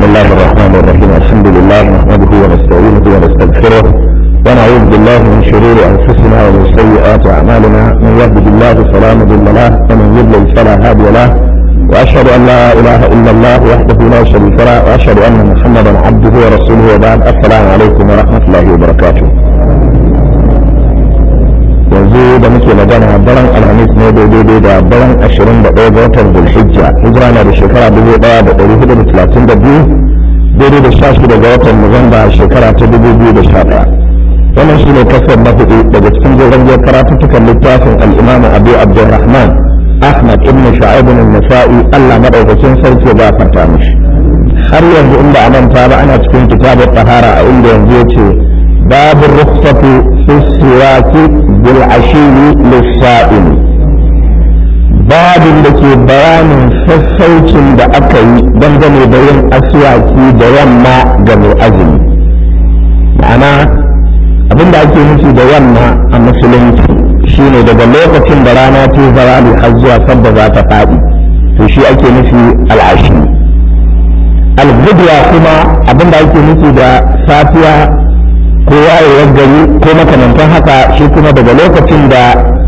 بسم الله الرحمن الرحيم الحمد لله نحمده ونستعينه ونستغفره ونعوذ بالله من شرور انفسنا ومن سيئات اعمالنا من يهده الله فلا مضل له ومن يضلل فلا هادي له واشهد ان لا اله الا الله وحده لا شريك له واشهد ان محمدا عبده ورسوله وبعد السلام عليكم ورحمه الله وبركاته yanzu da muke magana daren alhamis ne daidai da daren ashirin da ɗaya ga watan zulhijja hijira na da shekara dubu ɗaya da ɗari hudu da talatin da biyu daidai da sha shida ga watan nuwamba shekara ta dubu biyu da sha ɗaya wannan shi ne kasar na hudu daga cikin jirgin karatuttukan littafin al'imamu abu abdulrahman ahmad ibn sha'ibun nasa'i allah maɗaukakin sarki ya gafarta mishi har yanzu inda a manta ba ana cikin kitabun tahara a inda yanzu ya ce babu rukhsatu fi siwaki bil ashiyi lissa'in babin da ke bayanin sassaucin da aka yi dangane da yin aswaki da yamma ga mai azumi ma'ana abinda ake nufi da yamma a musulunci shine daga lokacin da rana ta zawali har zuwa sadda za ta faɗi to shi ake nufi al'ashi al-gudwa kuma abinda ake nufi da safiya ko wayewar gari ko makamantan haka shi kuma daga lokacin da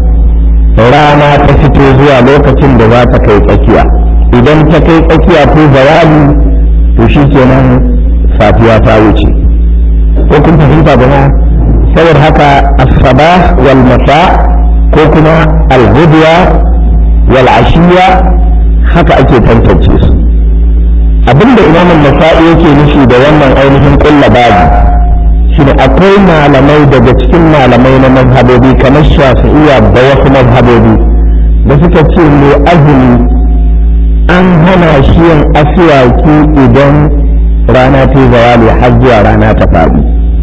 rana ta fito zuwa lokacin da za ta kai tsakiya idan ta kai tsakiya ko zawali to shi kenan safiya ta wuce ko kun fahimta ba saboda haka asaba wal masa ko kuma alhudiya wal ashiya haka ake tantance su abinda imamun nasa'i yake nufi da wannan ainihin kulla babu shine akwai malamai daga cikin malamai na mazhabobi kamar shafi'iyya da wasu mazhabobi da suka ce mai azumi an hana shi yin asiwaki idan rana ta zawali har zuwa rana ta faɗi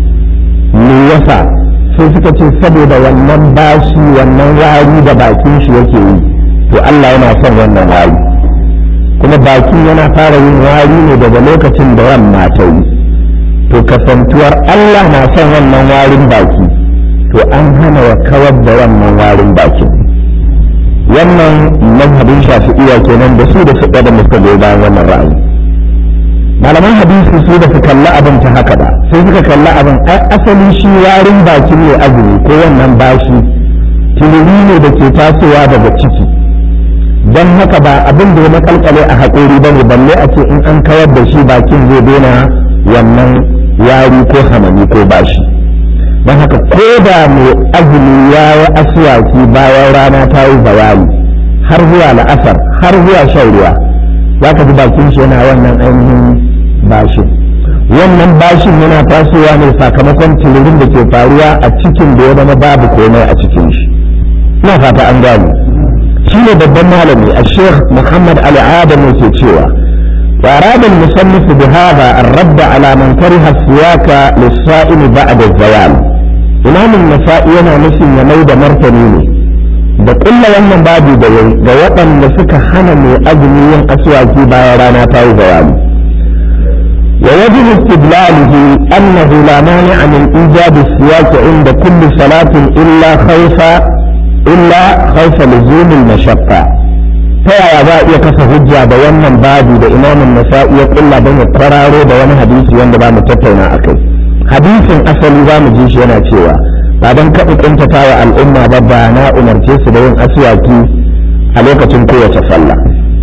me yasa sai suka ce saboda wannan bashi wannan wari da bakin shi yake yi to Allah yana son wannan wari kuma bakin yana fara yin wari ne daga lokacin da yamma ta yi to kasantuwar Allah na son wannan warin baki to an hana wa kawar da wannan warin bakin wannan mazhabin shafi'iyya kenan da su da su da muka goyi bayan wannan ra'ayi malaman hadisi su da su kalla abin ta haka ba sai suka kalla abin asali shi warin baki ne azumi ko wannan bashi tiliri ne da ke tasowa daga ciki don haka ba abin da ya makalkale a haƙori ba ne balle a ce in an kawar da shi bakin zai daina wannan yari ko hamami ko bashi don haka ko da mai azumi ya yi asuwaki bayan rana ta yi zawali har zuwa la'asar har zuwa shan ruwa za ka ji bakin shi yana wannan ainihin bashin wannan bashin yana tasowa ne sakamakon tilirin da ke faruwa a cikin da ya zama babu komai a cikin shi ina fata an gane shi ne babban malami a sheikh muhammad ali adam ke cewa وأراد المصنف بهذا الرد على من كره السواك للصائم بعد الزوال إمام النسائي yana nufin ya mai da martani ne da kulla wannan babu da yayi ga waɗanda suka hana mai azumi yin aswaki bayan rana ta yi zawali wa wajib istidlaluhu annahu la mani'a min ijab as-siwak inda kulli salatin illa khawfa illa khawfa luzum al-mashaqqa ta yaya za a iya kasa hujja da wannan babu da imamun nasa'i ya kulla don ya kwararo da wani hadisi wanda ba mu tattauna a kai hadisin asali za mu ji shi yana cewa ba don kaɗa ƙuntata wa al'umma ba ba na umarce su da yin aswaki a lokacin kowace sallah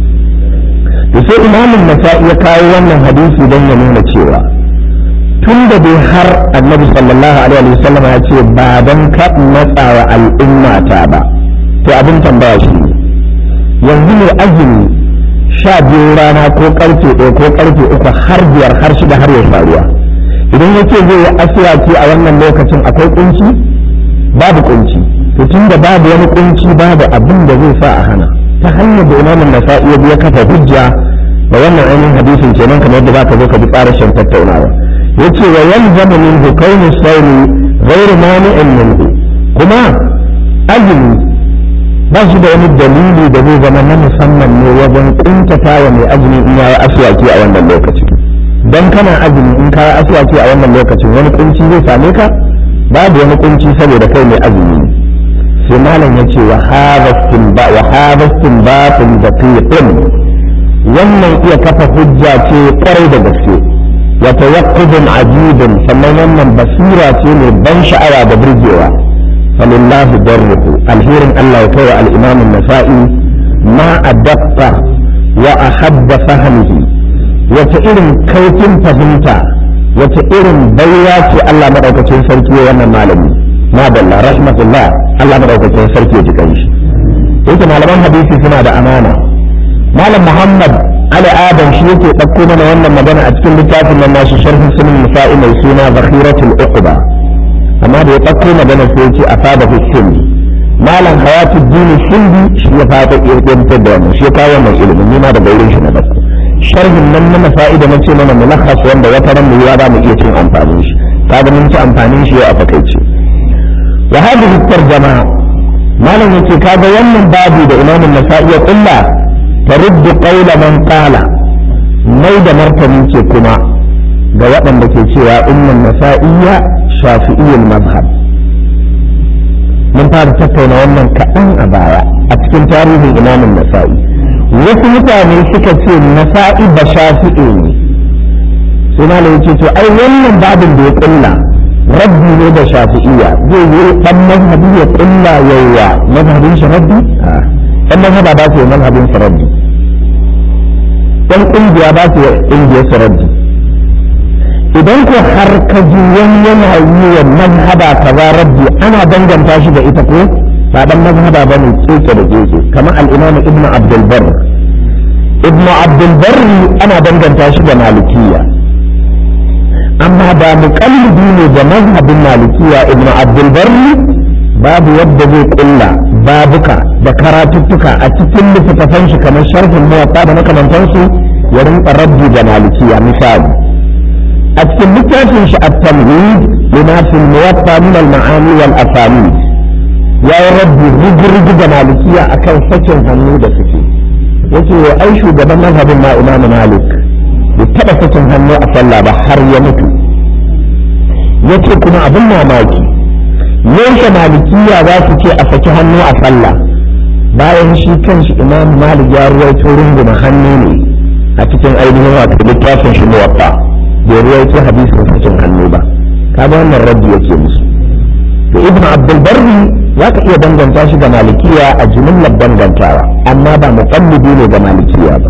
da sai imamun nasa'i ya kawo wannan hadisi don ya nuna cewa tun da dai har annabi sallallahu alaihi wasallam ya ce ba don ka matsa wa al'umma ta ba to abin tambaya shi ne yanzu mai azumi sha biyu rana ko karfe ɗaya ko karfe uku har biyar har shida har ya faruwa idan ya ce zai yi asiraki a wannan lokacin akwai kunci babu kunci to tun da babu wani kunci babu abin da zai sa a hana ta hanyar da imamin da sa'i ya kafa hujja da wannan ainihin hadisin kenan kamar yadda zaka zo ka ji ƙarashin tattaunawa yace wa yalzamu min hukayni sauri ghairu mani'in minhu kuma azumi ba shi da wani dalili da zai zama na musamman ne wajen kuntata wa mai azumi in yayi aswaki a wannan lokaci dan kana azumi in ka aswaki a wannan lokacin wani kunci zai same ka babu wani kunci saboda kai mai azumi ne sai malam ya ce wa hadha istinba wa hadha istinbatun daqiqun wannan iya kafa hujja ce kwarai da gaske wa tawaqqudun ajibun sannan wannan basira ce mai ban sha'awa da burgewa falillahi darruhu alherin Allah ya kai al-imam an-nasa'i ma adaqqa wa ahabba fahmihi wata irin kaifin fahimta wata irin baiwa ce Allah madaukakin sarki wannan malami ma dalla rahmatullah Allah madaukakin sarki ya ji kanshi yake malaman hadisi suna da amana malam muhammad ali adam shi yake ɗauko mana wannan magana a cikin littafin nan nashi sharhin sunan nisa'i mai suna zakhiratul uqba amma da ya ɗauko magana sai ya ce a fada hindi malam hayatu dini hindi shi ya fata irkantar da wannan shi ya kawo wannan ilimin ni ma da gairin shi na ɗauko sharhin nan na nasa'i da nace mana mulakhas wanda wata ran mu za mu iya cin amfanin shi kaga mun ci amfanin shi a fakaice wa hadhihi tarjama malam yace kaga wannan babu da imamin nasa'i ya kulla taruddu qawla man qala mai da martani ce kuma ga waɗanda ke cewa innan nasa'iyya shafi'iyyul mazhab mun fara tattauna wannan kaɗan a baya a cikin tarihin imamin nasa'i wasu mutane suka ce nasa'i ba shafi'i ne sai malam yace to ai wannan babin da ya kulla rabbi ne da shafi'iyya zai yi dan mazhabi ya kulla yawa mazhabin shi rabbi dan mazhaba ba su yi mazhabin su rabbi dan kungiya ba su yi kungiyar su rabbi idan ko har ka ji wani yana yi wa mazhaba kaza rabbi ana danganta shi da ita ko ba dan mazhaba ba ne keke da keke kamar al-imam ibn abdul barr ibn abdul barr ana danganta shi da malikiyya amma ba muƙallidi ne da mazhabin malikiya ibnu abdul barri babu yadda zai kulla babuka da karatuttuka a cikin littattafan shi kamar sharhin muwatta da makamantansu ya rinka rabbi da malikiya misali a cikin littafin shi at-tamhid lima fil muwatta min al-ma'ani wal asanid ya yi rabbi rigirgi da malikiya akan sakin hannu da suke yake wa ai shugaban mazhabin ma imamu malik bai taɓa sakin hannu a sallah ba har ya mutu ya ce kuma abin mamaki yaushe malikiya za su ce a saki hannu a sallah bayan shi kanshi imam malik ya ruwaito runguma hannu ne a cikin ainihin wato littafin shi muwatta bai ruwaito hadisin sakin hannu ba kaga wannan rabbi yake musu to ibn abdul barri za ka iya danganta shi ga malikiya a jumlar dangantawa amma ba muqallidi ne ga malikiya ba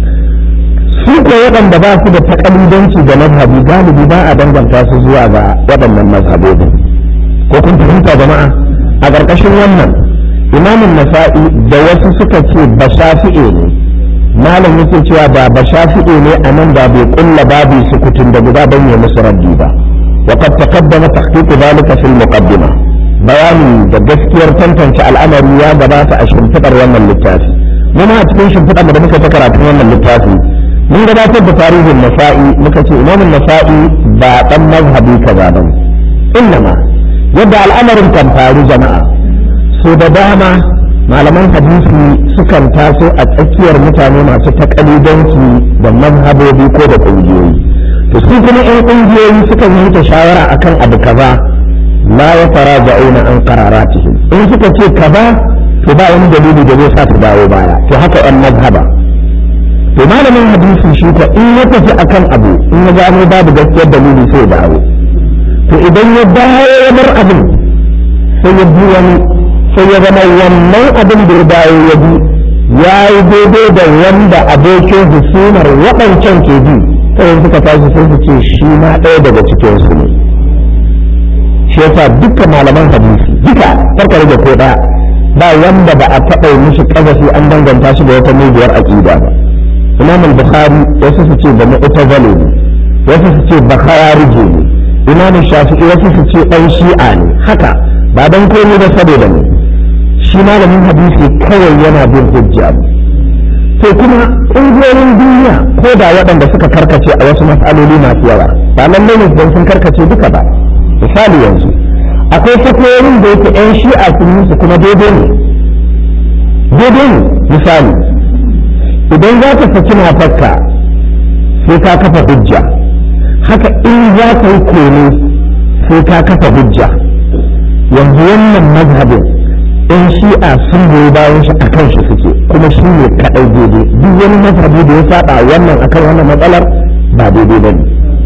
su ko waɗanda ba su da takalidanci da mazhabi galibi ba a danganta su zuwa ga waɗannan mazhabobin ko kun fahimta jama'a a ƙarƙashin wannan imamin nasa'i da wasu suka ce ba shafi'e ne malam yake cewa ba ba shafi'e ne a nan da bai kulla babu sukutun da guda ban yi musu raddi ba وقد تقدم تحقيق ذلك في المقدمة bayani da gaskiyar tantance al'amari ya gabata a shimfiɗar wannan littafi muna a cikin shimfiɗar da muka ta karatun wannan littafi mun gabatar da tarihin nasa'i muka ce imamin nasa'i ba dan mazhabi kaza ba innama yadda al'amarin kan faru jama'a so da dama malaman hadisi sukan taso a tsakiyar mutane masu takalidanci da mazhabobi ko da ƙungiyoyi to su kuma 'yan ƙungiyoyi sukan yanke shawara akan abu kaza la ya fara ja'una an qararatihim in suka ce kaza to ba wani dalili da zai sa su dawo baya to haka 'yan mazhaba to malamin hadisi shi ko in ya tafi akan abu in ya gano babu gaskiyar dalili sai ya dawo to idan ya dawo ya bar abin sai ya bi wani sai ya zama wannan abin da ya dawo ya bi ya yi daidai da wanda abokin husumar waɗancan ke bi sai suka tashi sai su ce shi ma ɗaya daga cikin su ne shi yasa dukkan malaman hadisi duka farka da ko ɗaya ba wanda ba a taɓa mishi ƙazafi an danganta shi da wata mugiyar aƙida ba imam al-bukhari wasu su ce da mu'tazali ne wasu su ce bakharije ne imam shafi'i wasu su ce dan shi'a ne haka ba dan komai da saboda ne shi malamin hadisi kawai yana bin hujja to kuma ƙungiyoyin duniya ko da waɗanda suka karkace a wasu mas'aloli masu yawa ba lallai ne don sun karkace duka ba misali yanzu akwai fatoyin da yake 'yan shi'a sun musu kuma daidai ne daidai ne misali idan za ka saki matarka sai ka kafa hujja haka in za ka yi kone sai ka kafa hujja yanzu wannan mazhabin in shi'a sun goyi bayan shi a kan shi suke kuma shi ne kaɗai daidai duk wani mazhabi da ya saba wannan akan wannan matsalar ba daidai ba ne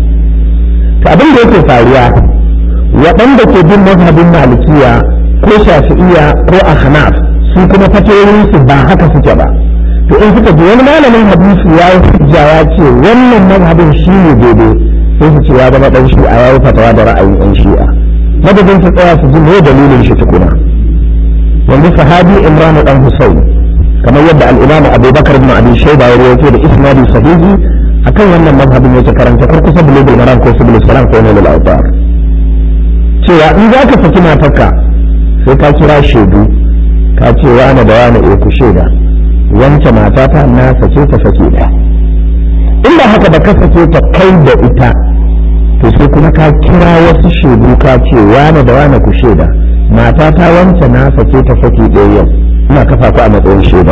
to abin da yake faruwa waɗanda ke bin mazhabin malikiya ko shafi'iya ko ahnaf su kuma fatoyinsu ba haka suke ba to in suka ji wani malamin hadisi ya yi hujja ya ce wannan mazhabin shi ne daidai sai su ce ya zama ɗan shi'a ya yi fatawa da ra'ayin ɗan shi'a madadin su tsaya su ji me dalilin shi tukuna yanzu sahabi imran dan husayn kamar yadda al-imam abubakar ibn abi shayba ya rawaito da isnadi sahihi akan wannan mazhabin yake karanta ko kusa bulugul maram ko subul salam ko nilal awtar cewa in za ka saki matarka sai ka kira shaidu ka ce wani da wani eh ku shaida wancan matata na sake ta sake da in ba haka da ka sake ta kai da ita to sai kuma ka kira wasu shaidu ka ce wani da wani ku shaida mata ta wance na sake ta saki ɗaya yau ina kafa ku a matsayin shaida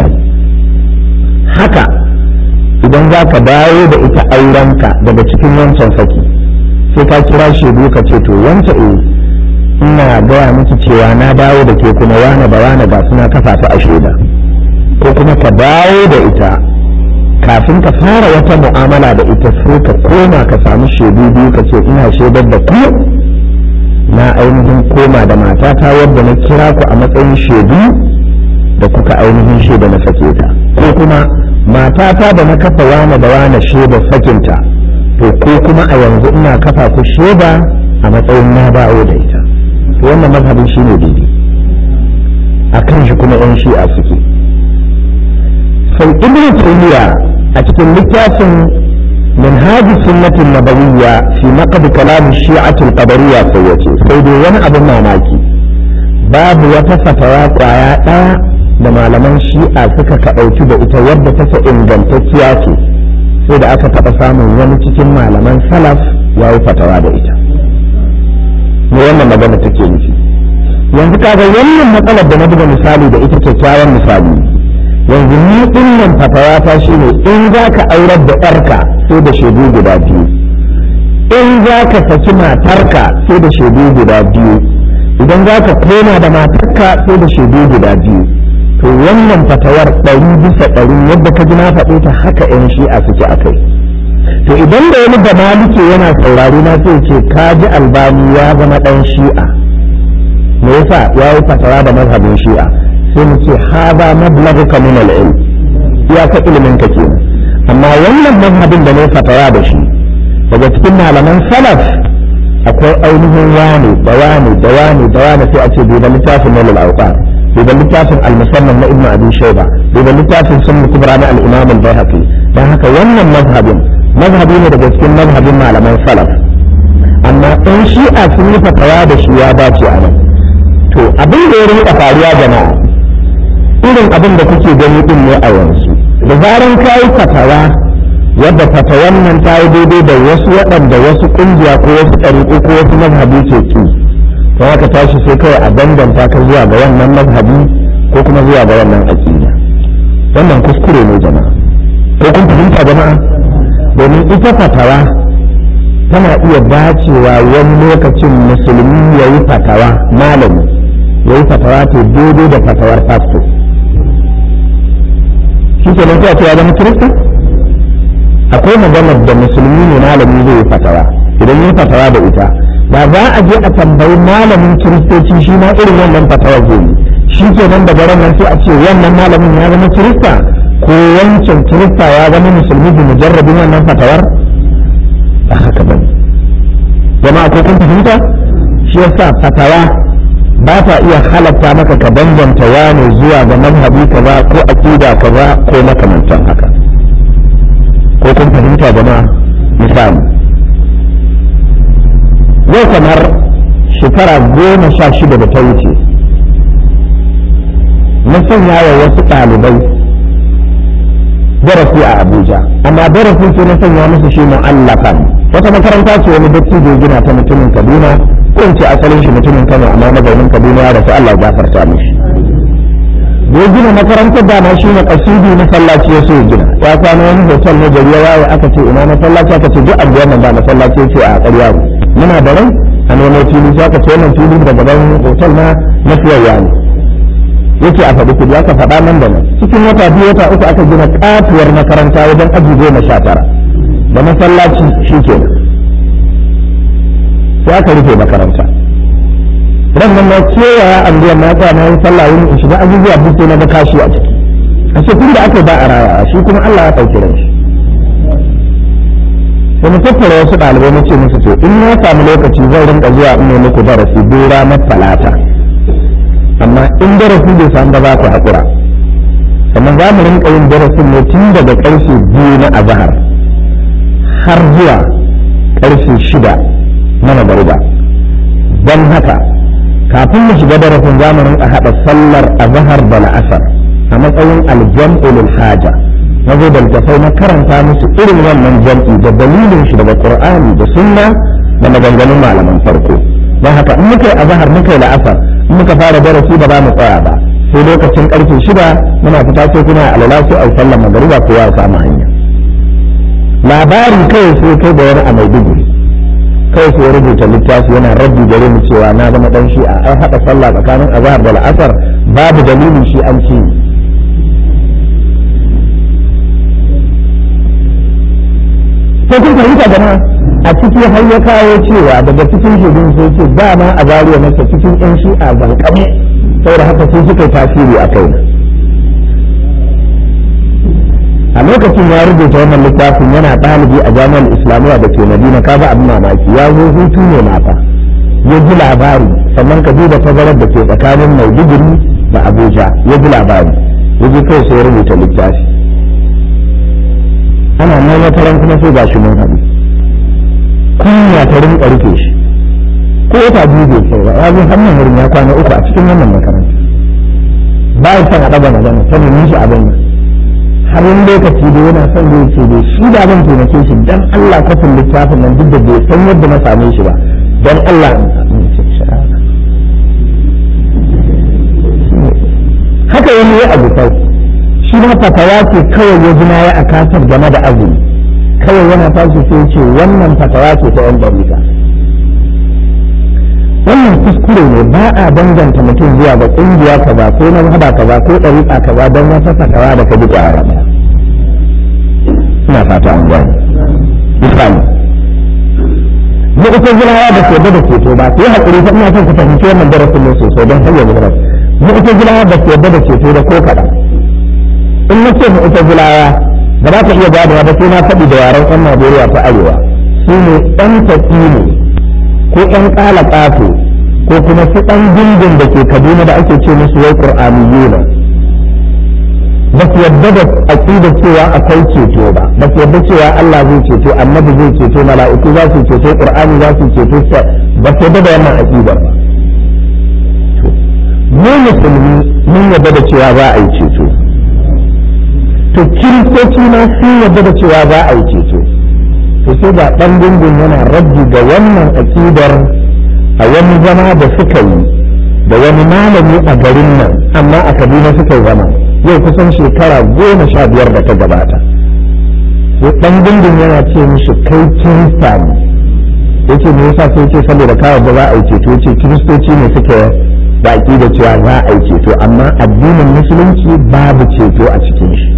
haka idan za ka dawo da ita aurenka daga cikin wancan saki sai ka kira shaidu ka ce to wance eh ina gaya miki cewa na dawo da ke kuma wane da wane ga suna kafa ta a shaida ko kuma ka dawo da ita kafin ka fara wata mu'amala da ita sai ka koma ka samu shaidu biyu ka ce ina shaidar da ku na ainihin koma da matata wadda na kira ku a matsayin shaidu da kuka ainihin shaida na sake ta ko kuma matata da na kafa wane da wane shaida sakinta to ko kuma a yanzu ina kafa ku shaida a matsayin na dawo da ita to wannan mazhabin shine daidai a kan shi kuma yan shi'a suke sai ibn taymiya a cikin littafin منهاج السنة النبوية في نقد كلام الشيعة القدرية سيتي سيدي وانا ابن ماماكي باب وتفتوى قوايا da malaman shi'a suka kaɗauki da ita wadda take ingantacciya ce sai da aka taɓa samun wani cikin malaman salaf ya yi fatawa da ita me wannan magana take nufi yanzu kaga wannan matsalar da na buga misali da ita kyakkyawan misali yanzu ni ɗinnan fatawa ta shine in za ka aurar da ƴarka sai da shaidu guda biyu in za ka saki matarka sai da shaidu guda biyu idan za ka koma da matarka sai da shaidu guda biyu to wannan fatawar ɗari bisa ɗari yadda ka ji na faɗe ta haka ƴan shi'a suke a kai to idan da wani da malike yana saurari na sai ce ka ji albani ya zama ɗan shi'a me yasa ya yi fatawa da mazhabin shi'a sai mu ce haza mablaghuka min al-ilm iyaka ilimin ka kenan amma wannan mazhabin da ne fatawa da shi daga cikin malaman salaf akwai ainihin wani da wani da wani da wani sai a ce bai da littafin na al-awqar bai da littafin al-musamman na ibn abi shayba bai da littafin sunnah kubra na al-imam al-baihaqi dan haka wannan mazhabin mazhabi ne daga cikin mazhabin malaman salaf amma ɗan shi'a sun yi fatawa da shi ya dace a nan to abin da ya rinka faruwa jama'a irin abin da kuke gani din ne a yanzu da zaran ka yi fatawa wadda fatawan nan ta yi daidai da wasu waɗanda wasu ƙungiya ko wasu ɗariƙo ko wasu mazhabi ke ki to haka tashi sai kawai a danganta ka zuwa ga wannan mazhabi ko kuma zuwa ga wannan aƙida wannan kuskure ne jama'a ko kun fahimta jama'a domin ita fatawa tana iya dacewa wani lokacin musulmi ya yi fatawa malami ya yi fatawa ta daidai da fatawar pastor shi ke nan cewa zama kirista akwai maganar da musulmi ne malami zai yi fatawa idan yi fatawa da ita ba za a je a tambayi malamin kiristoci shi ma irin wannan fatawar zai yi shi ke nan da garan nan sai a ce wannan malamin ya zama kirista ko wancan kirista ya zama musulmi bi mujarrabin wannan fatawar ba haka ba jama'a ko kun fahimta shi yasa fatawa ba ta iya halatta maka ka danganta wani zuwa ga mazhabi kaza ko aqida kaza ko makamantan haka ko kun fahimta jama'a misali yau kamar shekara goma sha shida da ta wuce na sanya wa wasu ɗalibai darasi a Abuja amma darasin sai na sanya musu shi mu'allafan wata makaranta ce wani dattijo gina ta mutumin Kaduna ko in ce asalin shi mutumin Kano amma mazaunin Kaduna ya rasu Allah ya gafarta mishi da ya gina makarantar da ma shi ne kasidi masallaci ya so ya gina ya kwana wani hotel na gari ya waye aka ce ina masallaci aka ce duk abuwa nan ba masallaci ce a ƙarya ne muna da rai a nemo fili sai aka ce wannan fili da gaban hotel na na siyayya ne yake a faɗi kudi aka faɗa nan da nan cikin wata biyu wata uku aka gina katuwar makaranta wajen aji goma sha tara da masallaci shi ke sai aka rufe makaranta ran nan na kewaya anguwar na tsaya na yi sallah wani in shiga abubuwa duk na ga kashi a ciki a ce tun da aka ba a raya shi kuma Allah ya ɗauki ran shi sai mu tattara wasu ɗalibai na ce musu to in na samu lokaci zan rinka zuwa in ne muku darasi duk ranar talata amma in darasi bai samu ba za ku haƙura sannan za mu rinka yin darasin ne tun daga ƙarfe biyu na azahar har zuwa ƙarfe shida na magariba don haka kafin mu shiga darasin za mu rinka haɗa sallar azahar da la'asar a matsayin aljam'u lil haja na zo da littafai na karanta musu irin wannan jam'i da dalilin shi daga qur'ani da sunna da maganganun malaman farko don haka in muka yi azahar muka yi la'asar in muka fara darasi ba za mu tsaya ba sai lokacin karfe shida muna fita sai kuma alala sai ai sallar magariba kowa ya samu hanya labari kawai sai kai da wani a maiduguri kawai sai rubuta littafi yana rabbi gare mu cewa na zama dan shi a ai haɗa sallah tsakanin azhar da al'asar babu dalilin shi an ce sai kun fahimta jama'a a ciki har ya kawo cewa daga cikin shaidu sai ce dama a zariya nake cikin yan shi'a zankame saboda haka sun suka yi tasiri a kai a lokacin ya rubuta wannan littafin yana ɗalibi a jami'ar islamiyya da ke madina ka ga abin mamaki ya zo hutu ne mata ya ji labari sannan ka duba tazarar da ke tsakanin maiduguri da abuja ya ji labari ya ji kai sai ya rubuta littafi ana nan wata ran kuma sai gashi mun haɗu kunya ta rinka rufe shi ko wata biyu bai kai ba ya zo hannun wurin ya kwana uku a cikin wannan makaranta ba ya son a ɗaga magana sanin shi abin nan har wani lokaci da yana son zai ce dai shi da zan taimake shi dan Allah kafin littafin nan duk da bai san yadda na same shi ba dan Allah haka wani ya abu sau shi ma fatawa ce kawai ya jina ya a kasar game da azumi kawai yana tashi sai ce wannan fatawa ce ta yan dalika wannan kuskure ne ba a danganta mutum zuwa ga kungiya kaza ko na hada kaza ko ɗariƙa kaza don wata fatawa da ka ji ƙwara ina fata an gani misali mu ita gilawa da ke da ceto ba ku yi haƙuri ta ina son ku fahimci wannan darasin ne sosai don hanyar gilawa mu ita gilawa da ke da ceto da ko kaɗan in na ce mu ita gilawa ba za ka iya gadawa ba sai na faɗi da yaren ɗan Najeriya ta arewa su ne ɗan taƙi ne ko ƴan ƙala ƙato ko kuma su ɗan dindin da ke kaduna da ake ce musu wai ƙur'aniyuna ba su yadda da aƙidar cewa akwai ceto ba ba su yadda cewa Allah zai ceto annabi zai ceto mala'iku za su ceto ƙur'ani za su ceto ba su yadda da wannan aƙidar ba mu musulmi mun yadda da cewa za a yi ceto to kiristoci ma sun yadda da cewa za a yi ceto to sai ga ɗan gungun yana rabbi ga wannan aƙidar a wani zama da suka yi da wani malami a garin nan amma a kaduna suka yi zama yau kusan shekara goma sha biyar da ta gabata sai ɗan gungun yana ce mishi kai kirista ne yace me yasa sai ce saboda kawai ba za a yi ceto yace kiristoci ne suke da aƙidar cewa za a yi ceto amma addinin musulunci babu ceto a cikin shi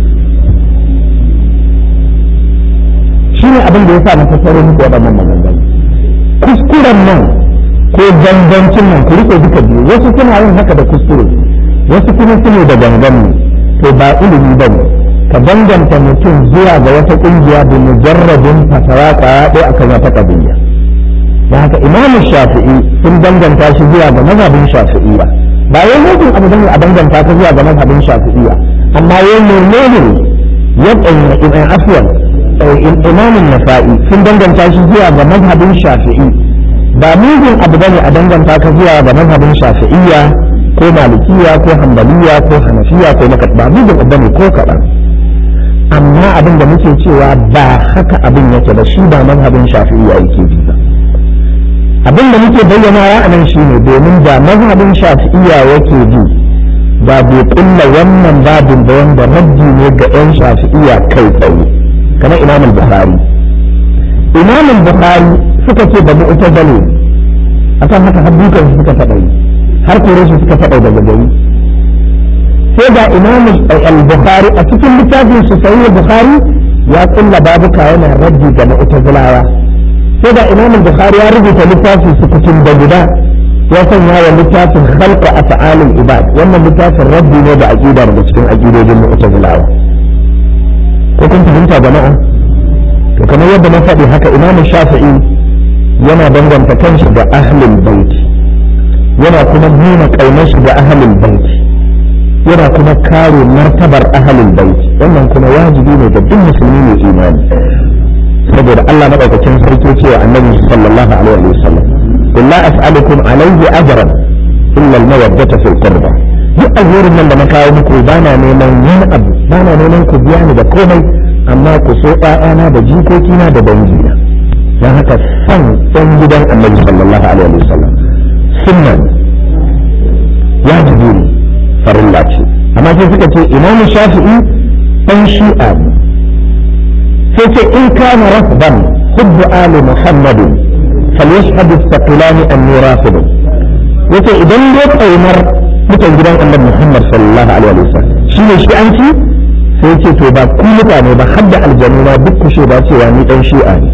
shi ne abin da ya sa na tattaro muku waɗannan maganganu kuskuren nan ko gangancin nan ku rike duka biyu wasu suna yin haka da kuskure wasu kuma sune da gangan ne to ba ilimi ba ne ka danganta mutum zuwa ga wata ƙungiya da mujarrabin fatawa kwaya ɗaya akan wata ƙabiya da haka imamu shafi'i sun danganta shi zuwa ga mazhabin shafi'iyya ba wai mutum abu bane a danganta ta zuwa ga mazhabin shafi'iyya amma yau menene ya ɗanya afwan imamin nasa'i sun danganta shi zuwa ga mazhabin shafi'i ba mugun abu bane a danganta ka zuwa ga mazhabin shafi'iyya ko malikiya ko hanbaliya ko hanafiya ko makat ba mugun abu bane ko kaɗan amma abin da muke cewa ba haka abin yake ba shi ba mazhabin shafi'iyya yake bi ba abin da muke bayyana ya anan shi ne domin da mazhabin shafi'iyya yake bi ba bai kulla wannan babin da wanda raddi ne ga 'yan shafi'iyya kai tsaye kamar imam bukhari imam bukhari suka ce da mu'tazali akan haka har dukan suka faɗa yi har kore su suka faɗa daga gari sai ga imam al-bukhari a cikin littafin su sahih bukhari ya kulla babuka yana raddi ga mu'tazilawa sai ga imam al-bukhari ya rubuta littafin su cikin da guda ya sanya wa littafin khalqa af'alil ibad wannan littafin raddi ne da aqida daga cikin aqidojin mu'tazilawa ko kun fahimta jama'a to kamar yadda na faɗi haka imam shafi'i yana danganta kanshi da ahlul bait yana kuma nuna ƙaunar shi da ahlul bait yana kuma kare martabar ahlul bait wannan kuma wajibi ne ga duk musulmi mai imani saboda Allah madaukakin sarki cewa annabi sallallahu alaihi wasallam qul la as'alukum alayhi ajran illa al-mawaddata fil qurba duk alherin nan da na kawo muku bana neman wani abu bana neman ku biya ni da komai amma ku so ƴaƴana da jikokina da dangina don haka san ɗan gidan annabi sallallahu alaihi wasallam sunna wajibi ne farilla ce amma sai suka ce imamu shafi'i ɗan shi'a ne sai ce in kana rafdan hubbu ali muhammadin falyashhadu thaqilani anni rafidun yace idan dai kaunar mutan gidan annabi muhammad sallallahu alaihi wasallam shine shi an ci sai ce to ba ku mutane ba hadda aljanu na duk kushe ba cewa ni dan shi'a ne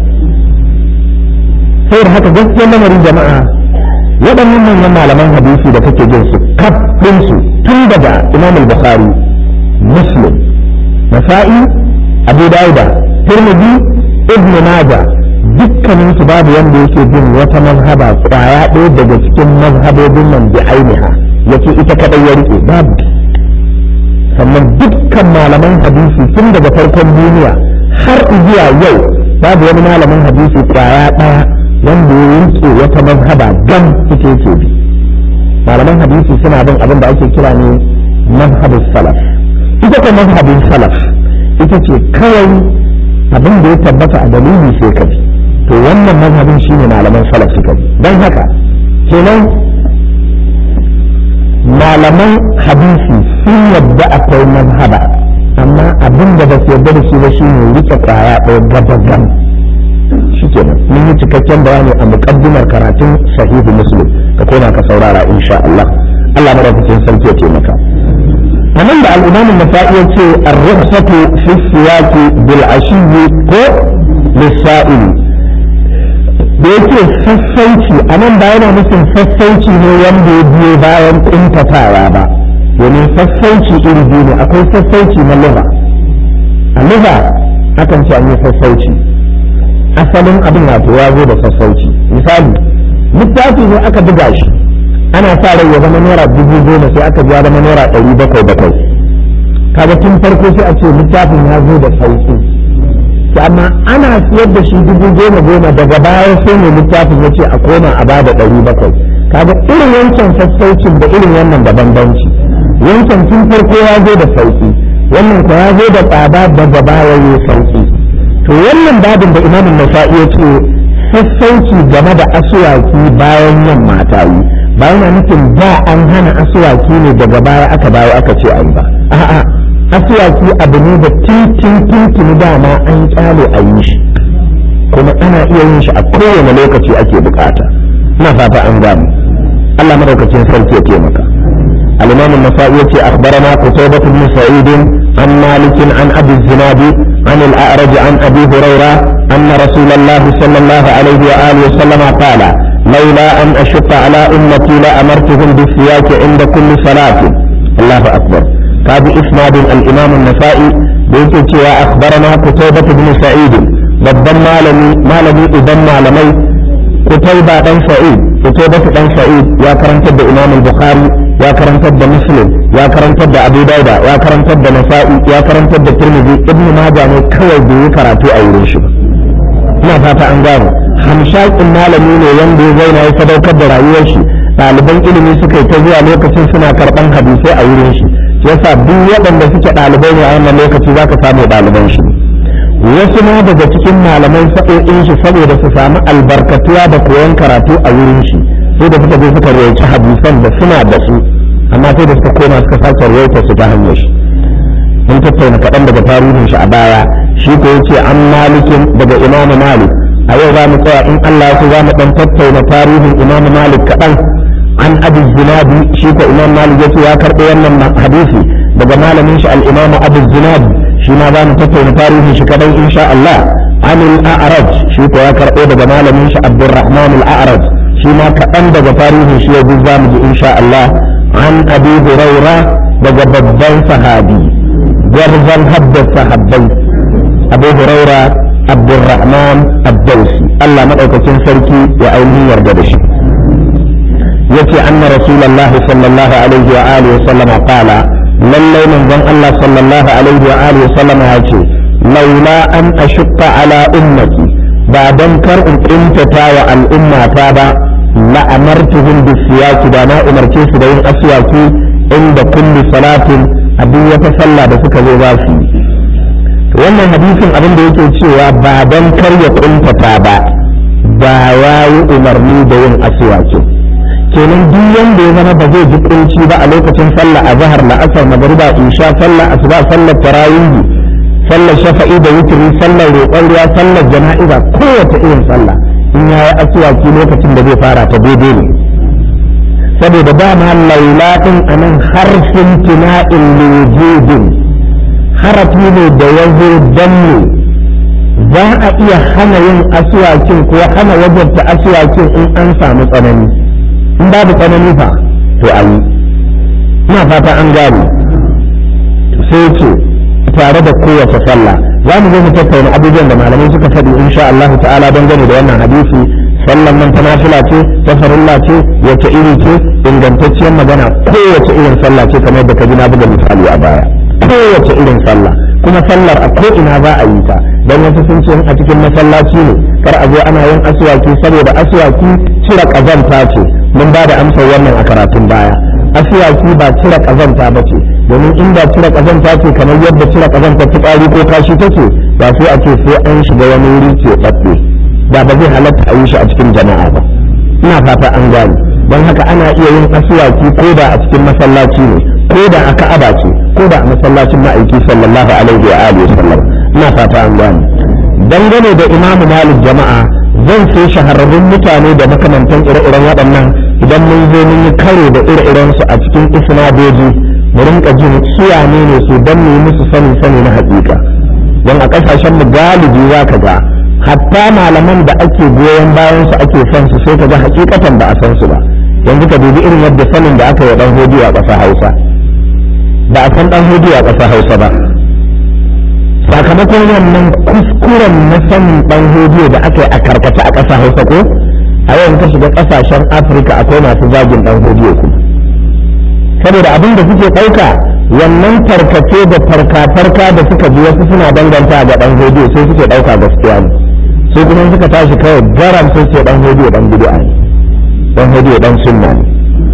sai da haka gaskiyar lamarin jama'a waɗannan manyan malaman hadisi da kake jin su kaf su tun daga imam al-bukhari muslim nasa'i abu dauda tirmidhi ibn majah dukkanin su babu wanda yake bin wata mazhaba kwaya ɗaya daga cikin mazhabobin nan bi ainiha yace ita kadai ya rike babu sannan dukkan malaman hadisi tun daga farkon duniya har zuwa yau babu wani malamin hadisi kwaya ɗaya wanda ya rike wata mazhaba gam ita yake bi malaman hadisi suna bin abin da ake kira ne mazhabin salaf ita ko mazhabin salaf ita ce kawai abin da ya tabbata a dalili sai ka bi to wannan mazhabin shine malaman salaf suka bi don haka kenan malaman hadisi sun yadda akwai mazhaba amma abin da ba su yadda da shi ba shine rike kwaya ɗaya gabagam shi kenan mun yi cikakken bayani a muƙaddimar karatun sahihu muslim ka koma ka saurara insha Allah Allah madaukakin sarki ya taimaka a nan da al'imam nasa'i ya ce ar-ruhsatu fi siyaqi bil ashiyyi ko lisa'il da yake sassauci a nan ba yana nufin sassauci ne wanda ya biyo bayan kuntatawa ba domin sassauci iri biyu ne akwai sassauci na lugha a lugha akan ce an yi sassauci asalin abin wato ya zo da sassauci misali littafi ne aka buga shi ana sa rai ya zama naira dubu goma sai aka biya zama naira ɗari bakwai bakwai kaga tun farko sai a ce littafin ya zo da sauki to amma ana siyar da shi dubu goma goma daga baya sai ne littafin ya ce a koma a bada ɗari bakwai kaga irin wancan sassaucin da irin wannan da bambanci wancan tun farko ya zo da sauki wannan ko ya zo da tsada daga baya ya sauki to wannan babin da imamin nasa'i ya ce sassauci game da asuwaki bayan yamma ta yi ba yana nufin da an hana asuwaki ne daga baya aka dawo aka ce an ba a'a asuwaki abu ne da tintin tintin dama an kyale a yi shi kuma ana iya yin shi a kowane lokaci ake bukata ina fata an gamu Allah madaukakin sarki ya taimaka الإمام النسائي أخبرنا قتيبة بن سعيد عن مالك عن أبي الزناد عن الأعرج عن أبي هريرة أن رسول الله صلى الله عليه وآله وسلم قال لولا أن أشق على أمتي لأمرتهم بالسياك عند كل صلاة الله أكبر هذا إسناد الإمام النسائي بيت أخبرنا قتيبة بن سعيد babban malami malami idan malamai kutaiba dan sa'id kutaiba dan sa'id ya karantar da imam al-bukhari ya karantar da muslim ya karantar da abu dauda ya karantar da nasa'i ya karantar da tirmidhi ibnu majah ne kawai bai yi karatu a wurin shi ba ina fata an gano hamshakin malami ne wanda ya zauna ya sadaukar da rayuwar shi ɗaliban ilimi suka yi ta zuwa lokacin suna karɓan hadisai a wurin shi yasa duk waɗanda suke ɗalibai ne a wannan lokaci za ka samu ɗaliban shi wasu ma daga cikin malaman sa'o'in shi saboda su samu albarkatuwa da koyon karatu a wurin shi sai da suka je suka rawaita hadisan da suna da su amma sai da suka koma suka sake rawaita su ta hanyar shi mun tattauna kaɗan daga tarihin shi a baya shi ko yace an malikin daga imamu malik a yau za mu tsaya in Allah ya za mu ɗan tattauna tarihin imamu malik kaɗan an abi zinadi shi ko imam malik yace ya karɓo wannan hadisi daga malamin shi al-imam abu zinad shi ma za mu tattauna tarihin shi kadai insha Allah an al-a'raj shi ko ya karɓo daga malamin shi abdurrahman al-a'raj shi ma kaɗan daga tarihin shi yanzu za mu ji insha Allah an abi huraira daga babban sahabi gwarzon haddasa sahabbai abu huraira abdurrahman ad-dawsi Allah madaukakin sarki ya ainihin yarda da shi yace anna rasulullah sallallahu alaihi wa alihi wa sallama qala lallai manzon Allah sallallahu alaihi wa alihi wa sallama yace laula an ashqa ala ummati ba dan kar in intata wa al'ummata ba la amartuhum bisiyaki da na umarce su da yin aswaki inda kulli salatin a duk wata sallah da suka zo za su yi wannan hadisin abin da yake cewa ba don kar ya kuntata ba ba ya yi umarni da yin aswaki kenan duk wanda ya zama ba zai ji kunci ba a lokacin sallah a zahar la'asar magariba isha sallah asuba sallar tarawih sallar shafa'i da witri sallar roƙon ruwa sallar jana'iza kowace irin sallah in ya yi aswaki lokacin da zai fara ta daidai ne saboda dama laula din anan harfin tina'in lujudin harafi ne da ya zo danne za a iya hana yin asuwakin ko hana wajabta asuwakin in an samu tsanani in babu tsanani fa to a yi ina fata an gane sai ce tare da kowace sallah za mu zo mu tattauna abubuwan da malamai suka faɗi insha Allah ta'ala dangane da wannan hadisi sallan nan ta nafila ce ta farilla ce wace iri ce ingantacciyar magana kowace irin sallah ce kamar da ka ji na buga misali a baya kowace irin sallah kuma sallar a ko ina za a yi ta don wasu sun ce a cikin masallaci ne kar a zo ana yin aswaki saboda aswaki cire kazanta ce mun ba da amsar wannan a karatun baya aswaki ba cire kazanta ba ce domin inda cire kazanta ce kamar yadda cire kazanta fitsari ko kashi take ba sai a ce sai an shiga wani wuri ce ɓaɓɓe da ba zai halatta a yi shi a cikin jama'a ba ina fata an gane don haka ana iya yin aswaki ko da a cikin masallaci ne ko da a ka'aba ce ko da a masallacin ma'aiki sallallahu alaihi wa alihi sallam ina fata an gane dangane da imamu malik jama'a zan sai shahararrun mutane da makamantan ire-iren waɗannan idan mun zo mun yi karo da ire-iren su a cikin isnadoji mu rinka jin suwane ne su dan mu yi musu sani sani na hakika don a kasashen mu galibi za ka ga hatta malaman da ake goyon bayan su ake son su sai ka ga hakikatan ba a san su ba yanzu ka dubi irin yadda sanin da aka yi dan hodiyo a ƙasa Hausa ba a san dan hodiyo a ƙasa Hausa ba sakamakon wannan kuskuren na sanin dan hodiyo da aka yi a karkata a ƙasa Hausa ko a yau ka shiga ƙasashen Afirka akwai masu zagin dan hodiyo kuma saboda abin da suke ɗauka wannan tarkace da farka-farka da suka ji wasu suna danganta ga dan hodiyo sai suke ɗauka gaskiya ne sai kuma suka tashi kawai garam sai ce dan hodiyo dan bid'a ne dan hodiyo dan sunna ne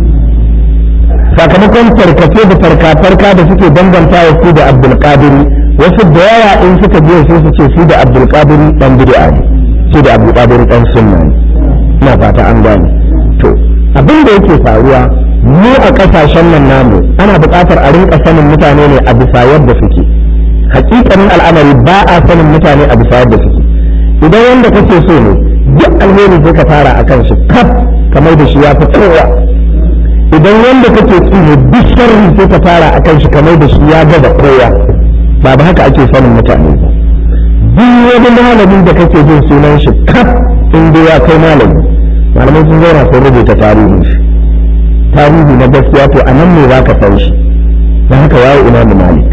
sakamakon tarkace da farka-farka da suke danganta wa su da abdul qadiri wasu da yawa in suka je sai su ce su da abdul qadiri dan bid'a ne su da abdul qadiri dan sunna ne ina fata an gane to abin da yake faruwa mu a kasashen nan namu ana buƙatar a rinka sanin mutane ne a bisa yadda suke hakikanin al'amari ba a sanin mutane a bisa yadda suke idan wanda kake so ne duk alheri sai ka fara akan shi kaf kamar da shi ya fi kowa idan wanda kake ki ne duk sharri sai ka fara akan shi kamar da shi ya ga da kowa ba ba haka ake sanin mutane ba duk wani malamin da kake jin sunan shi kaf in dai ya kai malami malamai sun zauna sun rubuta tarihin shi tarihi na gaskiya to a nan ne za ka san shi don haka yawo imamu malik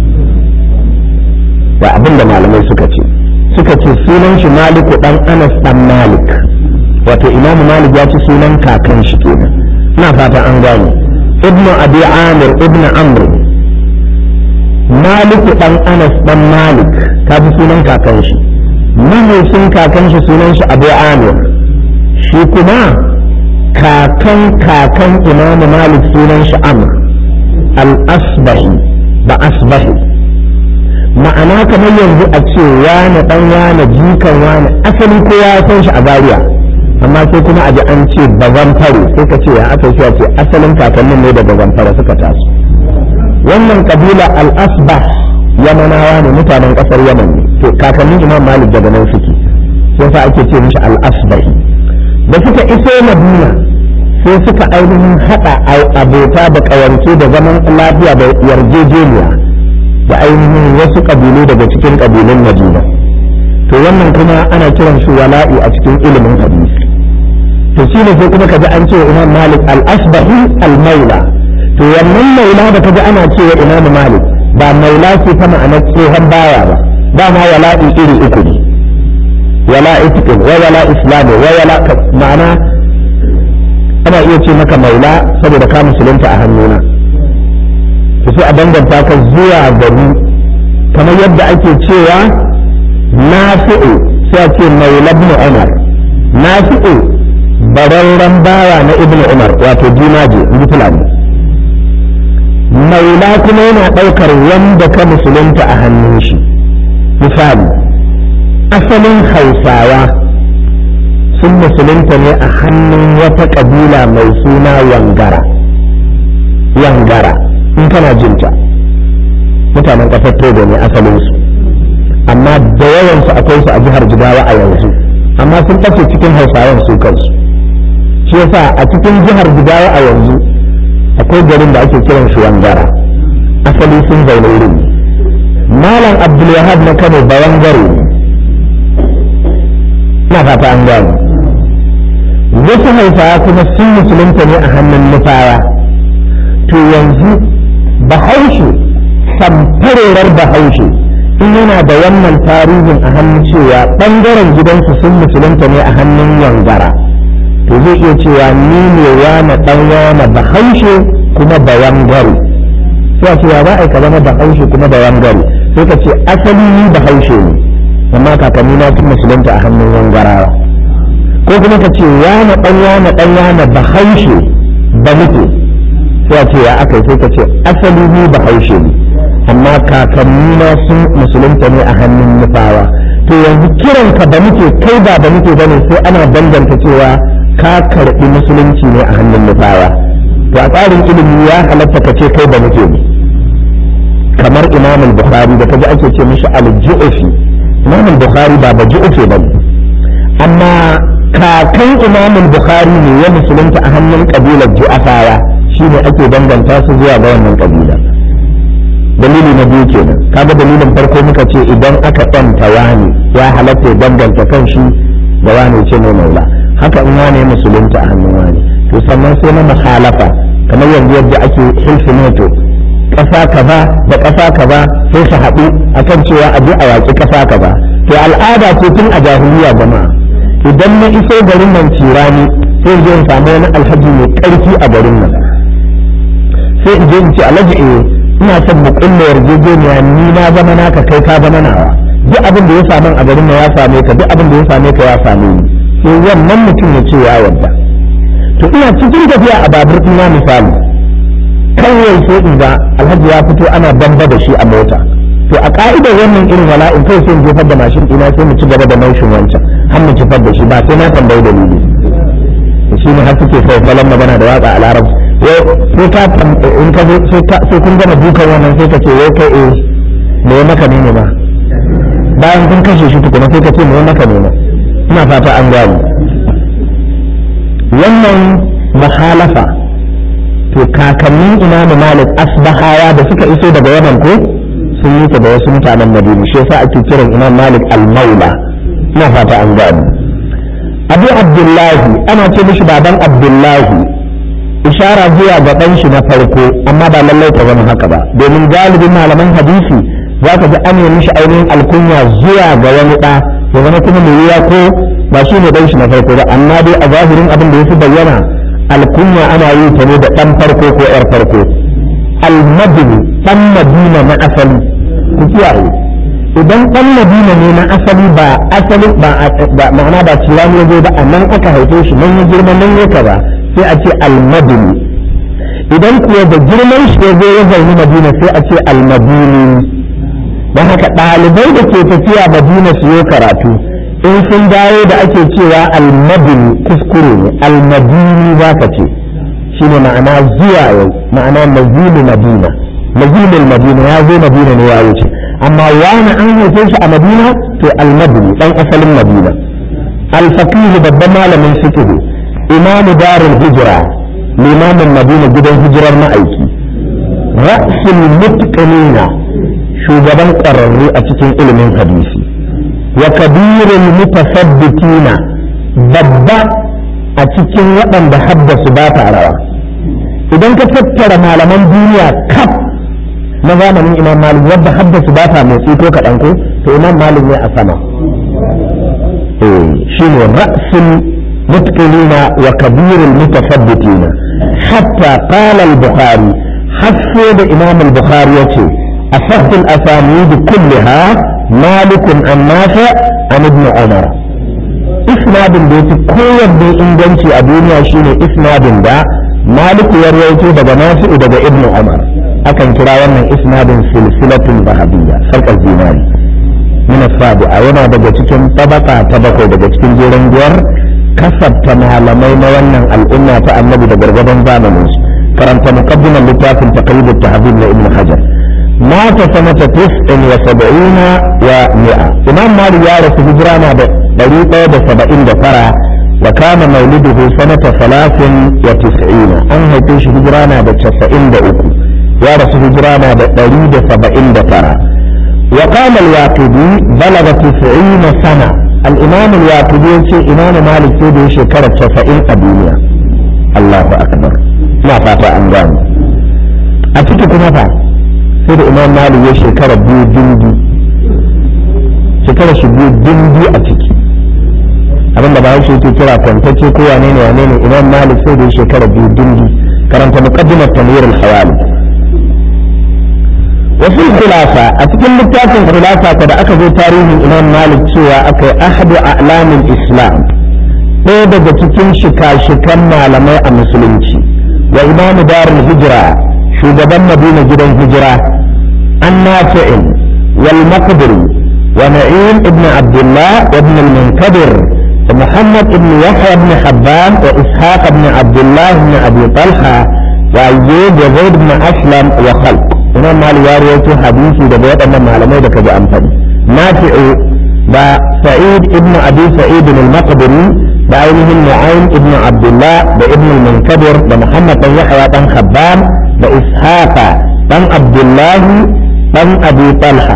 da abin da malamai suka ce suka ce sunan shi maliku dan anas dan malik wato imamu malik ya ci sunan kakan shi kenan ina fata an gane ibnu abi amir ibnu amr maliku dan anas dan malik ka fi sunan kakan shi mahaifin kakan shi sunan shi abu amir shi kuma kakan kakan imamu malik sunan shi amr al-asbahi ba asbahi ma'ana kamar yanzu a ce wane dan wane jikan wane asali kowa ya san shi a bariya amma sai kuma a ji an ce bazan fare sai ka ce ya aka ce ce asalin kakannin ne daga zamfara suka taso wannan kabila al-asbah yamanawa ne mutanen kasar yaman ne to kakannin imam malik daga nan suke sai sa ake ce mishi al-asbahi da suka iso madina sai suka ainihin haɗa abota da ƙawance da zaman lafiya da yarjejeniya da ainihin wasu ƙabilu daga cikin ƙabilun madina to wannan kuma ana kiran shi wala'i a cikin ilimin hadisi to shi ne sai kuma kaji an ce imam malik al-asbahi al-maula to wannan maula da kaji ana cewa imam malik ba maula ce ta ma'anar tsohon baya ba dama wala'i iri uku ne wala itikin wa wala islami wa wala ma'ana ana iya ce maka maula saboda ka musulunta a hannuna to sai a danganta ka zuwa gari kamar yadda ake cewa nafi'u sai a ce maula ibn umar nafi'u bararren bawa na ibn umar wato jimaje in fulani maula kuma yana ɗaukar wanda ka musulunta a hannun shi misali asalin hausawa sun musulunta ne a hannun wata ƙabila mai suna wangara wangara in kana jinta mutanen ƙasar togo ne asalinsu amma da yawansu akwai su a jihar jigawa a yanzu amma sun ɓace cikin hausawan su kansu shi yasa a cikin jihar jigawa a yanzu akwai garin da ake kiran shi wangara asali sun zaune wurin malam abdulwahab na kano bayan gare ne na fata an gane wasu hausawa kuma sun musulunta ne a hannun nufawa to yanzu bahaushe samfarorar bahaushe in yana da wannan tarihin a hannun cewa ɓangaren gidansu sun musulunta ne a hannun yangara to zai iya cewa ni ne wane ɗan wane bahaushe kuma bayan gari sai a cewa ba a ka zama bahaushe kuma bayan gari sai ka ce asali ni bahaushe ne amma kakanni na sun musulunta a hannun wangarawa ko kuma ka ce wane ɗan wane ɗan wane bahaushe ba muke sai a ce ya aka sai ka ce asali ni bahaushe ne amma kakanni na sun musulunta ne a hannun nufawa to yanzu kiranka ba muke kai ba ba muke bane sai ana danganta cewa ka karɓi musulunci ne a hannun nufawa to a tsarin ilimi ya halatta ka ce kai ba muke ne kamar imam bukhari da kaji ake ce mishi al-ju'fi imam bukhari ba ba ju'fi ba amma kakan imam bukhari ne ya musulunta a hannun kabilar ju'afawa shine ake danganta su zuwa ga wannan kabila dalili na biyu kenan kaga dalilin farko muka ce idan aka ɗanta wani ya halatta ya danganta kan shi da wani ce mai maula haka in wane musulunta a hannun wani to sannan sai na muhalafa kamar yanzu yadda ake hilfineto ƙasa kaza da ƙasa kaza sai su haɗu akan cewa a je a yaƙi ƙasa kaza to al'ada ce tun a jahiliya jama'a idan na iso garin nan cirani sai in je in samu wani alhaji mai ƙarfi a garin nan sai in je in ce alhaji eh ina son mu kulle yarjejeniya ni na zama naka kai ka zama nawa duk abin da ya samu a garin nan ya same ka duk abin da ya same ka ya same ni sai wannan mutum ya ce ya yarda to ina cikin tafiya a babur ina misali kawai sai in ga alhaji ya fito ana bamba da shi a mota to a ka'idar wannan irin wala'in kai sai in jefar da mashin ina sai mu ci gaba da naushin wancan har mu jefar da shi ba sai na tambayi dalili shi ne har suke sai salon magana da waka a larabci sai ka in ka sai kun gama dukan wannan sai ka ce wai kai eh me maka ne ne ba bayan kun kashe shi tukuna sai ka ce me maka ne ne ina fata an gani wannan muhalafa to kakannin imamu malik asbahawa da suka iso daga yaman ko sun yi ta da wasu mutanen madina shi yasa ake kiran imam malik al-maula ina fata an gani abu abdullahi ana ce mishi baban abdullahi ishara zuwa ga ɗan shi na farko amma ba lallai ta zama haka ba domin galibin malaman hadisi za ka ji an yi mishi ainihin alkunya zuwa ga wani ɗa ya zama kuma mai wuya ko ba shi ne ɗan shi na farko ba amma dai a zahirin abin da ya fi bayyana alkunya ana yi ta ne da ɗan farko ko ‘yar farko almadini ɗan madina na asali ku kiyaye idan ɗan madina ne na asali ba asali ba ma'ana ba cirani ya zo ba a nan aka haife shi nan ya girma nan ya kaza sai a ce almadini idan kuwa da girman shi ya zo ya zaune madina sai a ce almadini don haka ɗalibai da ke tafiya madina su yi karatu in sun dawo da ake cewa almadini kuskure ne almadini za ka ce shi ne ma'ana zuwa yau ma'ana nazilin madina nazilin madina ya zo madina ne ya wuce amma wani an haife shi a madina to almadini ɗan asalin madina alfakihu babban malamin fiqh imamu darul hijra limamin madina gidan hijirar ma'aiki ra'sul mutqinina shugaban ƙwararru a cikin ilimin hadisi wa kabirul mutasabbitina babba a cikin waɗanda haddasu ba ta rawa idan ka tattara malaman duniya kaf na zamanin imam malik wadda haddasu ba ta motsi ko kaɗan ko to imam malik ne a sama shi ne ra'sul mutqinina wa kabirul mutasabbitina hatta qala al-bukhari hasso da imam al-bukhari yace asahhu al-asanid kullaha malik an nafi an ibn umar isnadin da yafi kowanne inganci a duniya shine isnadin da malik ya rawaito daga nafi'u daga ibn umar akan kira wannan isnadin silsilatul bahabiyya sarkar zinari min sabi'a yana daga cikin tabaka ta bakwai daga cikin jeren biyar kasabta malamai na wannan al'umma ta annabi da gargadan zamanin su karanta muqaddimar littafin taqribut tahdhib na ibn hajar mata sanata 79 wa mi'a imam malik ya rasu hijira na da 179 wa kana mauliduhu sanata 93 an haife shi hijira na da 93 ya rasu hijira na da 179 وقال الواقدي بلغ تسعين سنة الإمام الواقدي يقول إمام مالك سيدي شكرة تسعين الدنيا الله أكبر ما فاتا أنجام أتيك كما فات سيدي إمام مالك يشكرة بيو دندي شكرة شبيو دندي أتيك abin da bayan shi yake kira kwantacce ko wane ne wane ne imam malik sai da shekara biyu dindi karanta muqaddimat tanwir al-hawali wasu khulafa a cikin littafin khulafa da aka zo tarihin imam malik cewa aka yi ahadu a'lamin islam ɗaya daga cikin shika-shikan malamai a musulunci wa imam darul hijira shugaban madina gidan hijira an nafi'in wal maqdiri wa na'im ibn abdullah wa ibn al-munkadir wa muhammad ibn yahya ibn habban wa ishaq ibn abdullah ibn abi talha wa ayyub wa zaid ibn aslam wa khalq imam malik ya rawaito hadisi daga waɗannan malamai da kaji amfani nafi'u da sa'id ibn abi sa'id al-maqdiri da ainihin nu'aym ibn abdullah da ibn al-munkadir da muhammad dan yahya dan habban da ishaqa dan abdullah dan abi talha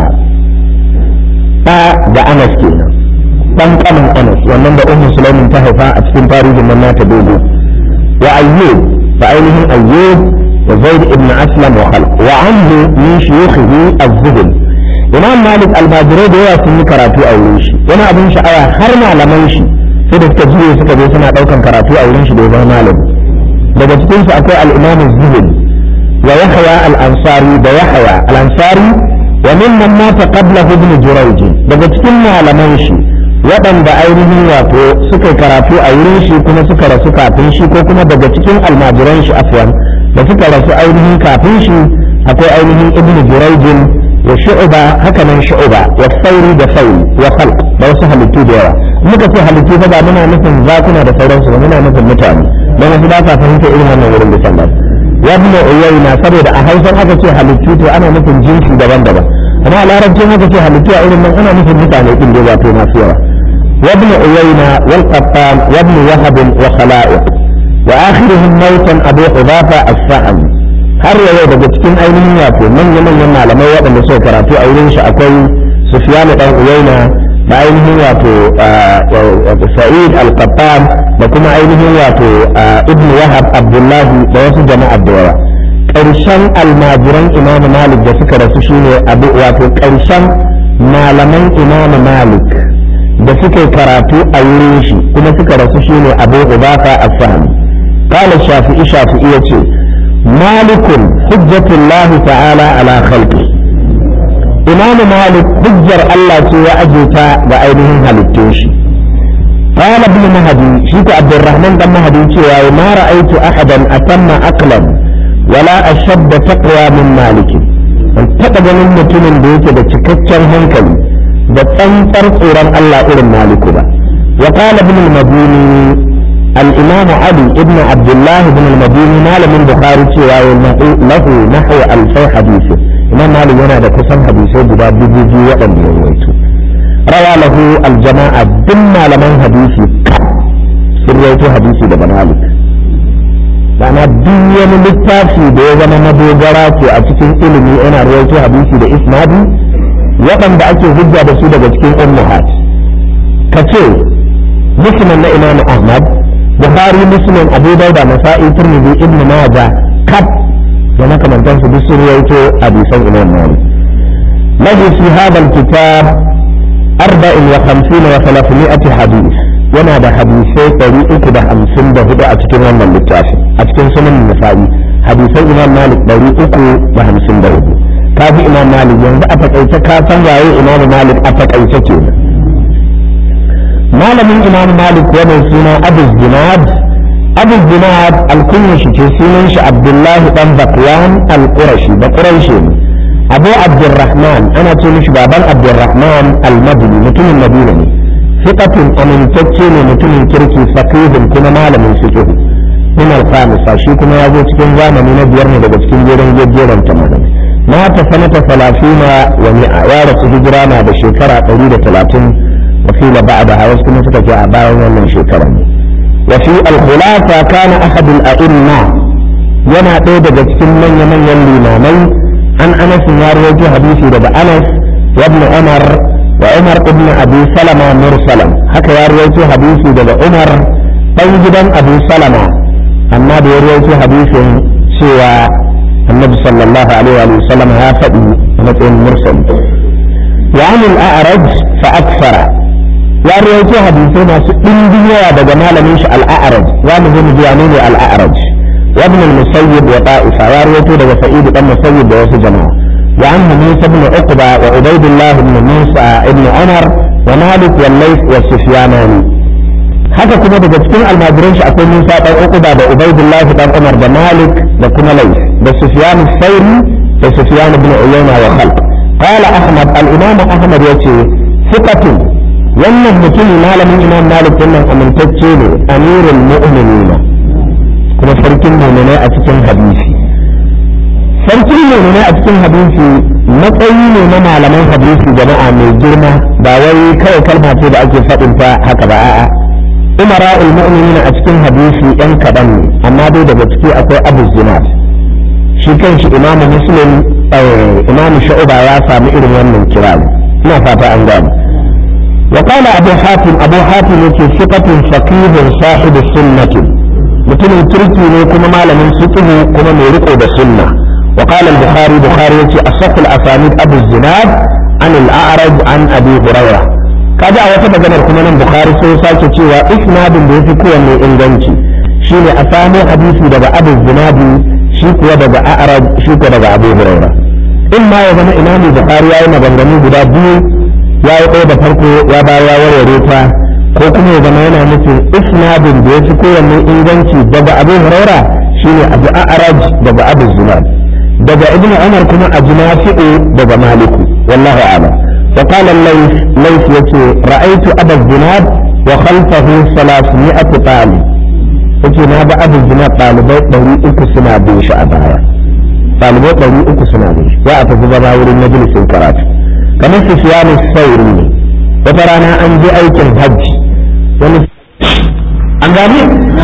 ta da anas kenan dan kanin anas wannan da ummu sulaimin ta haifa a cikin tarihin nan nata dogo wa ayyub da ainihin ayyub وزيد بن أسلم وخلق وعنه من شيوخه الزهد إمام مالك الماجري da yawa sun yi karatu a wurin shi wani abin sha'awa har malaman shi sai da suka jiye suka je suna daukan karatu a wurin shi da zama malami daga cikin su akwai al-imam az-zuhri wa yahya al-ansari da yahya al-ansari wa mimman mata qabla ibn jurayj daga cikin malaman shi waɗanda ainihin wato suka karatu a wurin shi kuma suka rasu kafin shi ko kuma daga cikin almajiran shi afwan da suka rasu ainihin kafin shi akwai ainihin ibnu jurayjin wa shu'ba haka nan shu'ba wa sauri da sauri wa khalq da wasu halittu da yawa muka ce halittu fa ba muna nufin zakuna da sauransu ba muna nufin mutane don wasu ba sa fahimta irin wannan wurin da sallah wa ibn uyayna saboda a hausan aka ce halittu to ana nufin jinsi daban-daban amma a larabcin aka ce halittu a irin nan ana nufin mutane din da wato masu yawa wa ibn uyayna wal qattan wa ibn wahab wa khala'iq وآخرهم موتا أبو حذافة السهم har yau daga cikin ainihin wato manya-manyan malamai waɗanda suka karatu a wurin shi akwai Sufyan dan Uwaina da ainihin wato Sa'id al-Qattan da kuma ainihin wato Ibn Wahab Abdullah da wasu jama'a da yawa ƙarshen almajiran Imam Malik da suka rasu shine abu wato ƙarshen malaman Imam Malik da suka karatu a wurin shi kuma suka rasu shine Abu Ubafa as-Sahmi قال الشافعي شافعي يتي مالك حجة الله تعالى على خلقه إمام مالك حجر الله تي أجيتا بأيديهم هلتوشي قال ابن مهدي شيك عبد الرحمن بن مهدي ما رأيت أحدا أتم أقلا ولا أشد تقوى من مالك an taɓa ganin mutumin da yake da cikakken hankali da tsantsar tsoron Allah irin maliku ba wa qala ibn al-madini الإمام علي ابن عبد الله بن المديني مال من بخاري له نحو ألفي حديث إمام مالك هنا ده كسم حديثه بدا بيجي وقم يرويته روى له الجماعة دم لمن حديثي سرويته حديثي ده مالك ma'ana duk wani littafi da ya zama madogara ce a cikin ilimi yana rawaito hadisi da isnadi waɗanda ake hujja da su daga cikin ummahat ka ce muslim na imam ahmad bukhari muslim abu dauda nasa'i turmidi ibn majah kaf da makamantansu duk sun rawaito hadisan imam malik lahu fi hadha alkitab arba'in wa khamsina wa thalathmi'ati hadith yana da hadisai ɗari uku da hamsin da hudu a cikin wannan littafin a cikin sunan nasa'i hadisan imam malik ɗari uku da hamsin da hudu ka bi imam malik yanzu a takaice ka san waye imam malik a takaice kenan malamin imam malik wannan suna abu zinad abu zinad alkunya shi ce sunan shi abdullahi dan bakwan al-qurashi da quraishi ne abu abdurrahman ana ce mishi baban abdurrahman al-madini mutumin madina ne fiqatun amintacce ne mutumin kirki faqihun kuma malamin fiqh min al-khamisa shi kuma ya zo cikin zamani na biyar ne daga cikin jerin jejjeran ta malamai mata sanata salafina wa mi'a ya rasu hijira na da shekara ɗari da talatin وقيل بعدها وسكن سكت أباء ومن شكرا وفي الخلافة كان أحد الأئمة ينا تيدا جتكم من يمن يلي عن أنس يروي حديثي لدى أنس وابن عمر وعمر ابن أبي سلمة مرسلا هكا يروي حديثي لدى عمر طيبا أبي سلمة أما يروي حديث سوى النبي صلى الله عليه وسلم هافئ مثل مرسل وعن الأعرج فأكثر ya rawaito hadisai masu ɗimbin yawa daga malamin shi al'a'araj za mu zo mu ji ne al'a'araj wa ibn al-musayyib wa ta'ifa ya rawaito daga sa'id dan musayyib da wasu jama'a wa an musa ibn uqba wa ubaydullah ibn musa ibn umar wa malik wa layth wa sufyanani haka kuma daga cikin almajiran shi akwai musa dan uqba da ubaydullah dan umar da malik da kuma layth da sufyan al-thawri da sufyan ibn uyayna wa khalq qala ahmad al-imam ahmad yace thiqatun wannan mutumin malamin imam malik wannan amintacce ne amirul mu'minina kuma sarkin mu'minai a cikin hadisi sarkin mu'minai a cikin hadisi matsayi ne na malaman hadisi jama'a mai girma ba wai kawai kalma ce da ake faɗin ta haka ba a'a umara'ul mu'minina a cikin hadisi yan kaɗan ne amma dai daga ciki akwai abu zinat shi kanshi imamu muslim imamu sha'uba ya sami irin wannan kira ina fata an gane وقال أبو حاتم أبو حاتم يكي ثقة فقيه صاحب السنة مثل تركي كما مال من فقه كما ميرقه بالسنة وقال البخاري بخاري يكي أصح الأسانيد أبو الزناد عن الأعرج عن أبي هريرة kaji a wata maganar kuma nan bukhari sai sake cewa isnadin da yafi kowanne inganci shine a samo hadisi daga abu zinadi shi kuwa daga a'raj shi kuwa daga abu hurairah in ma ya zama imamu bukhari yayi maganganu guda biyu ya yi ɗaya da farko ya ba ya warware ta ko kuma ya zama yana nufin isnadin da ya fi kowanne inganci daga abu huraira shine abu a'raj daga abu zinad daga ibn umar kuma a junafi'u daga maliku wallahu a'lam wa qala layth layth yace ra'aytu abu zinad wa khalfahu 300 talib yace na ga abu zinad ɗalibai ɗari uku suna bin shi a baya ɗalibai ɗari uku suna bin shi za a tafi zama wurin majalisin karatu kamar sufiyanu sauri ne wata rana an je aikin hajji wani an gane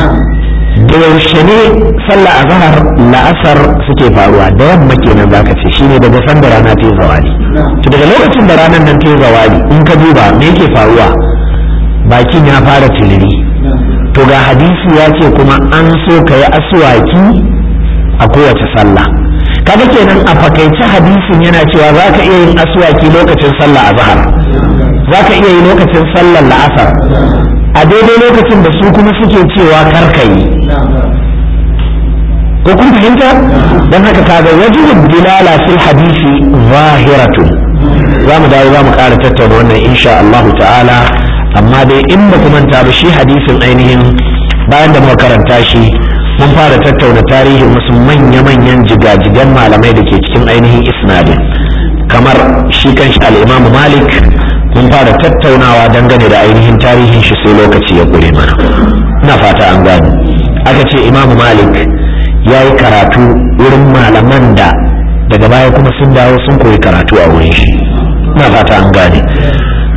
da yaushe ne sallah a zahar la'asar suke faruwa da yamma kenan zaka ce shine daga san da rana ta yi zawali to daga lokacin da ranar nan ta yi zawali in ka duba me yake faruwa bakin ya fara tiliri to ga hadisi ya ce kuma an so ka yi aswaki a kowace sallah kaga kenan a fakaice hadisin yana cewa za ka iya yin aswaki lokacin sallah a zahar za ka iya yi lokacin sallar la'asar a daidai lokacin da su kuma suke cewa karka yi ko kun fahimta don haka kaga wajibin dilala fil hadisi zahiratu za mu dawo za mu ƙara tattauna wannan insha Allah ta'ala amma dai in ba manta ba shi hadisin ainihin bayan da muka karanta shi mun fara tattauna tarihin wasu manya-manyan jigajigan malamai da ke cikin ainihin isnadin kamar shi kanshi al'imamu malik mun fara tattaunawa dangane da ainihin tarihin shi sai lokaci ya gure mana ina fata an gane aka ce imamu malik ya yi karatu wurin malaman da daga baya kuma sun dawo sun koyi karatu a wurin shi ina fata an gane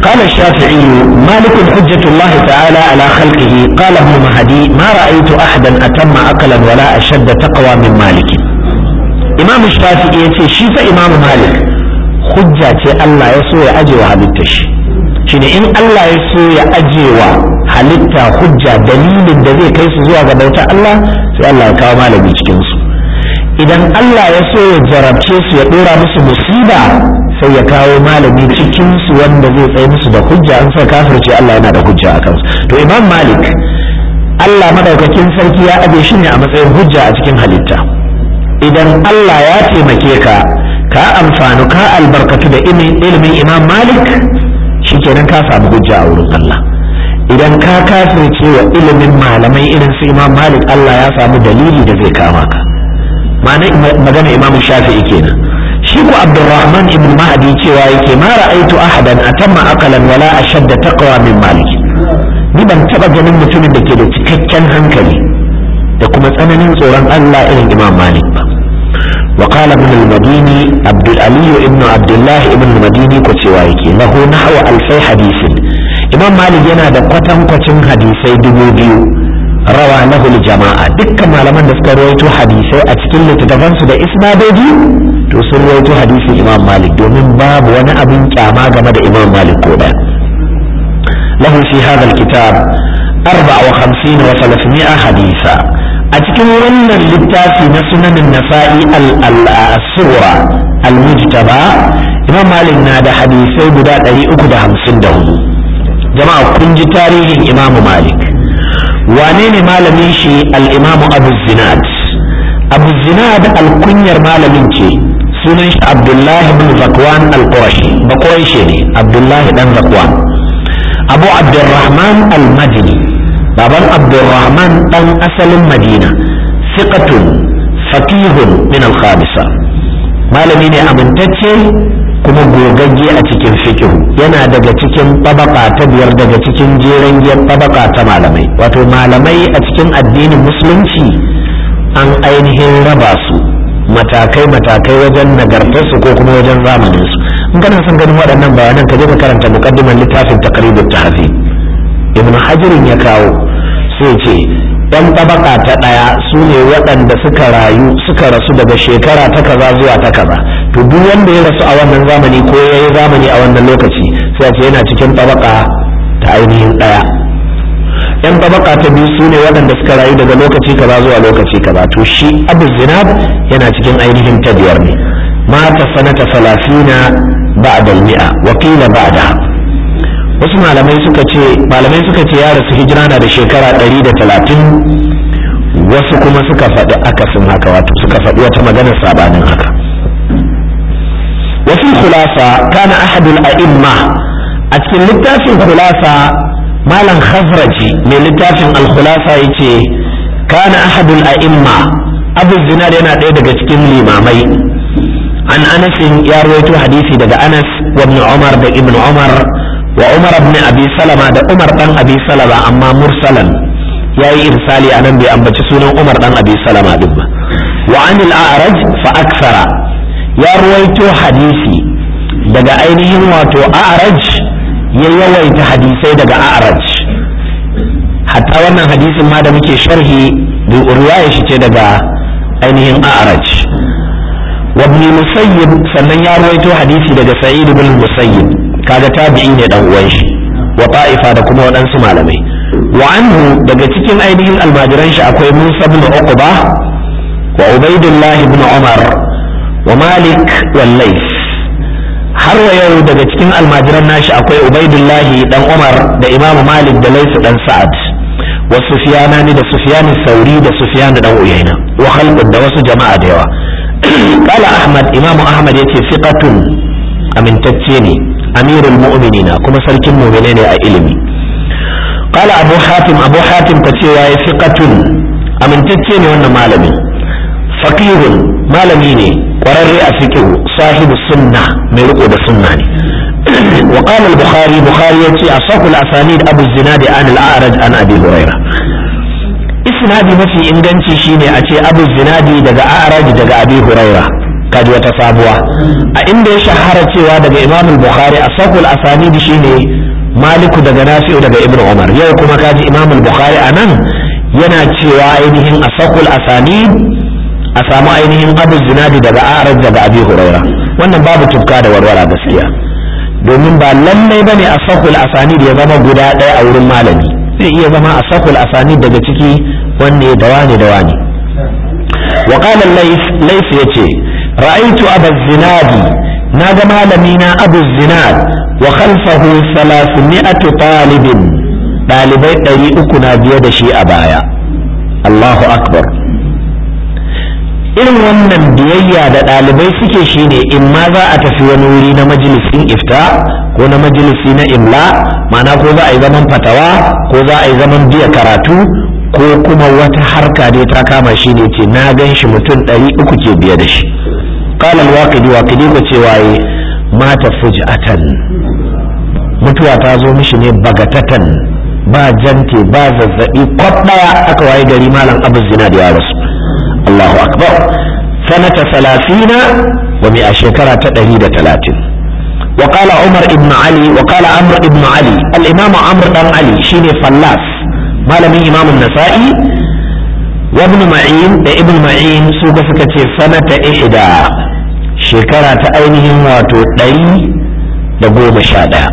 قال الشافعي مالك حجة الله تعالى على خلقه قال ابن مهدي ما رأيت أحدا أتم عقلا ولا أشد تقوى من مالك إمام الشافعي يتي شيف إمام مالك حجة الله يسوي أجي وحدثش shine in Allah ya so ya ajewa halitta hujja dalilin da zai kai su zuwa ga bauta Allah sai Allah ya kawo malami cikin su idan Allah ya so ya jarabce su ya dora musu musiba sai ya kawo malami cikin su wanda zai tsaye musu da hujja an sai kafirce Allah yana da hujja a kansu to Imam Malik Allah madaukakin sarki ya aje shi ne a matsayin hujja a cikin halitta idan Allah ya taimake ka ka amfanu ka albarkatu da ilimin Imam Malik shikenan ka samu hujja a wurin Allah idan ka kafirce wa ilimin malamai irin su Imam Malik Allah ya samu dalili da zai kama ka magana Imam Shafi'i kenan shi ko Abdurrahman ibn Mahdi cewa yake ma ra'aitu ahadan atamma aqalan wala ashadda taqwa min Malik ni ban taba ganin mutumin da ke da cikakken hankali da kuma tsananin tsoron Allah irin Imam Malik ba وقال ابن المديني عبد العلي ابن عبد الله ابن المديني كتوايكي له نحو ألفي حديث إمام مالك ينا دا قتم قتم حديثي دبو بيو روى له الجماعة دكا ما لمن دسك رويتو حديثي أتكل تتفنس دا إسنادوجي to sun rawaito hadisin imam malik domin babu wani abin kyama game da imam malik ko da lahu fi hadha alkitab 54 wa 300 hadisa a cikin wannan littafi na sunanin nasa'i al-sura al-mujtaba imam malik na da hadisai guda 354 jama'a kun ji tarihin imam malik wane ne malamin shi al-imam abu zinad abu zinad al-kunyar malamin ce sunan shi abdullahi bin zakwan al-qurashi bakwaishe ne abdullahi dan zakwan abu abdurrahman al-madini baban abdurrahman dan asalin madina siqatun fakihun min al-khamisa malami ne amintacce kuma gogagge a cikin fikihu yana daga cikin tabaka ta biyar daga cikin jeren giyar tabaka ta malamai wato malamai a cikin addinin musulunci an ainihin raba su matakai-matakai wajen nagartarsu ko kuma wajen zamaninsu in kana son ganin waɗannan bayanan ka je ka karanta muqaddiman littafin taqribut tahzib ibn hajirin ya kawo sai ce ɗan tabaka ta ɗaya su ne waɗanda suka rayu suka rasu daga shekara ta kaza zuwa ta kaza to duk wanda ya rasu a wannan zamani ko ya yi zamani a wannan lokaci sai ce yana cikin tabaka ta ainihin ɗaya yan tabaka ta biyu su ne waɗanda suka rayu daga lokaci kaza zuwa lokaci kaza to shi abu zinab yana cikin ainihin ta biyar ne mata sanata salasina ba'da mi'a wa qila ba'da wasu malamai suka ce malamai suka ce ya rasu hijira na da shekara ɗari da talatin wasu kuma suka faɗi akasin haka wato suka faɗi wata maganar sabanin haka wasu khulasa kana ahadul a'imma a cikin littafin khulasa malam khazraji mai littafin al-khulasa yace kana ahadul a'imma abu zinar yana ɗaya daga cikin limamai an anas ya rawaito hadisi daga anas wa ibn umar da ibn umar wa umar ibn abi salama da umar dan abi salama amma mursalan yayi irsali anan bai ambaci sunan umar dan abi salama din ba wa anil a'raj fa aksara ya ruwaito hadisi daga ainihin wato a'raj ya yawaita hadisai daga a'raj hatta wannan hadisin ma da muke sharhi riwaya shi ce daga ainihin a'raj wa ibn musayyib sannan ya ruwaito hadisi daga sa'id ibn musayyib kaga tabi'i ne dan uwan shi wa ta'ifa da kuma waɗansu malamai wa anhu daga cikin ainihin almajiran shi akwai Musa ibn Uqba wa Ubaidullah ibn Umar wa Malik wal Layth har wa yau daga cikin almajiran nashi akwai Ubaidullah dan Umar da Imam Malik da Layth dan Sa'ad wa Sufyanani da Sufyan Sauri da Sufyan dan Uyayna wa khalqun da wasu jama'a da yawa قال أحمد إمام أحمد يتي ثقة amintacce ne amirul mu'minina kuma sarkin mu'mine ne a ilimi qala abu hatim abu hatim ta ce yayi fiqatun amintacce ne wannan malami faqihun malami ne kwararre a fiqh sahibu sunna mai riko da sunna ne wa qala al-bukhari bukhari yace asahu al-asanid abu zinad an al-a'raj an abi hurairah isnadi mafi inganci shine a ce abu zinadi daga a'raj daga abi hurairah kaji wata sabuwa a inda ya shahara cewa daga imam bukhari a sakul asanidi shine maliku daga nafi'u daga ibn umar yau kuma kaji imam bukhari a nan yana cewa ainihin a sakul asanid a samu ainihin abu zinadi daga araj daga abi huraira wannan babu tufka da warwara gaskiya domin ba lallai bane a sakul asanid ya zama guda ɗaya a wurin malami zai iya zama a sakul asanid daga ciki wanne da wane da wane wa qala lays yace ra'aytu aba zinadi naga malami na abu zinad wa khalfahu 300 talibin dalibai 300 na biye da shi a baya Allahu akbar irin wannan biyayya da ɗalibai suke shine in ma za a tafi wani wuri na majalisin ifta ko na majalisi na imla ma'ana ko za a yi zaman fatawa ko za a yi zaman biya karatu ko kuma wata harka dai ta kama shi ne ce na gan shi mutum ɗari uku ke biye da shi kalal waƙidi waƙidi ko cewa yi mata fujatan mutuwa ta zo mishi ne bagatatan ba jante ba zazzaɓi kwab ɗaya aka waye gari malam abu zina da ya rasu Allahu akbar sanata salafina wa mai a shekara ta ɗari da talatin وقال عمر ابن علي وقال عمرو ابن علي الإمام عمرو بن علي شيني فلاس مالمي إمام النسائي وابن معين ابن معين سوق سكتي سنة إحدى شكرة أينهم واتو دي دقوم شادا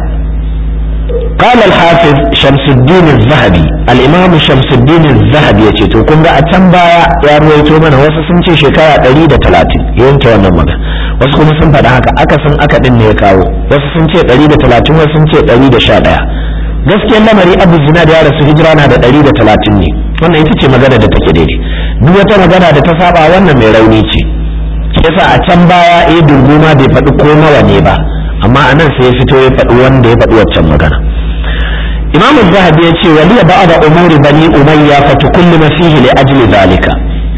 قال الحافظ شمس الدين الذهبي الإمام شمس الدين الذهبي يتو كنت أتنبا يا رويتو من وسسنتي شكرة دي دا تلاتين ينتو ونمغا wasu kuma sun faɗa haka aka san aka ɗin ne ya kawo wasu sun ce ɗari da talatin wasu sun ce ɗari da sha ɗaya gaskiyar lamari abu zina da ya rasu hijira na da ɗari da talatin ne wannan ita ce magana da take daidai duk wata magana da ta saba wannan mai rauni ce yasa a can baya eh dunguma bai faɗi ko nawa ne ba amma a nan sai ya fito ya faɗi wanda ya faɗi waccan magana imam zahabi ya ce waliya ba'da umuri bani umayya fatukullima fihi li ajli zalika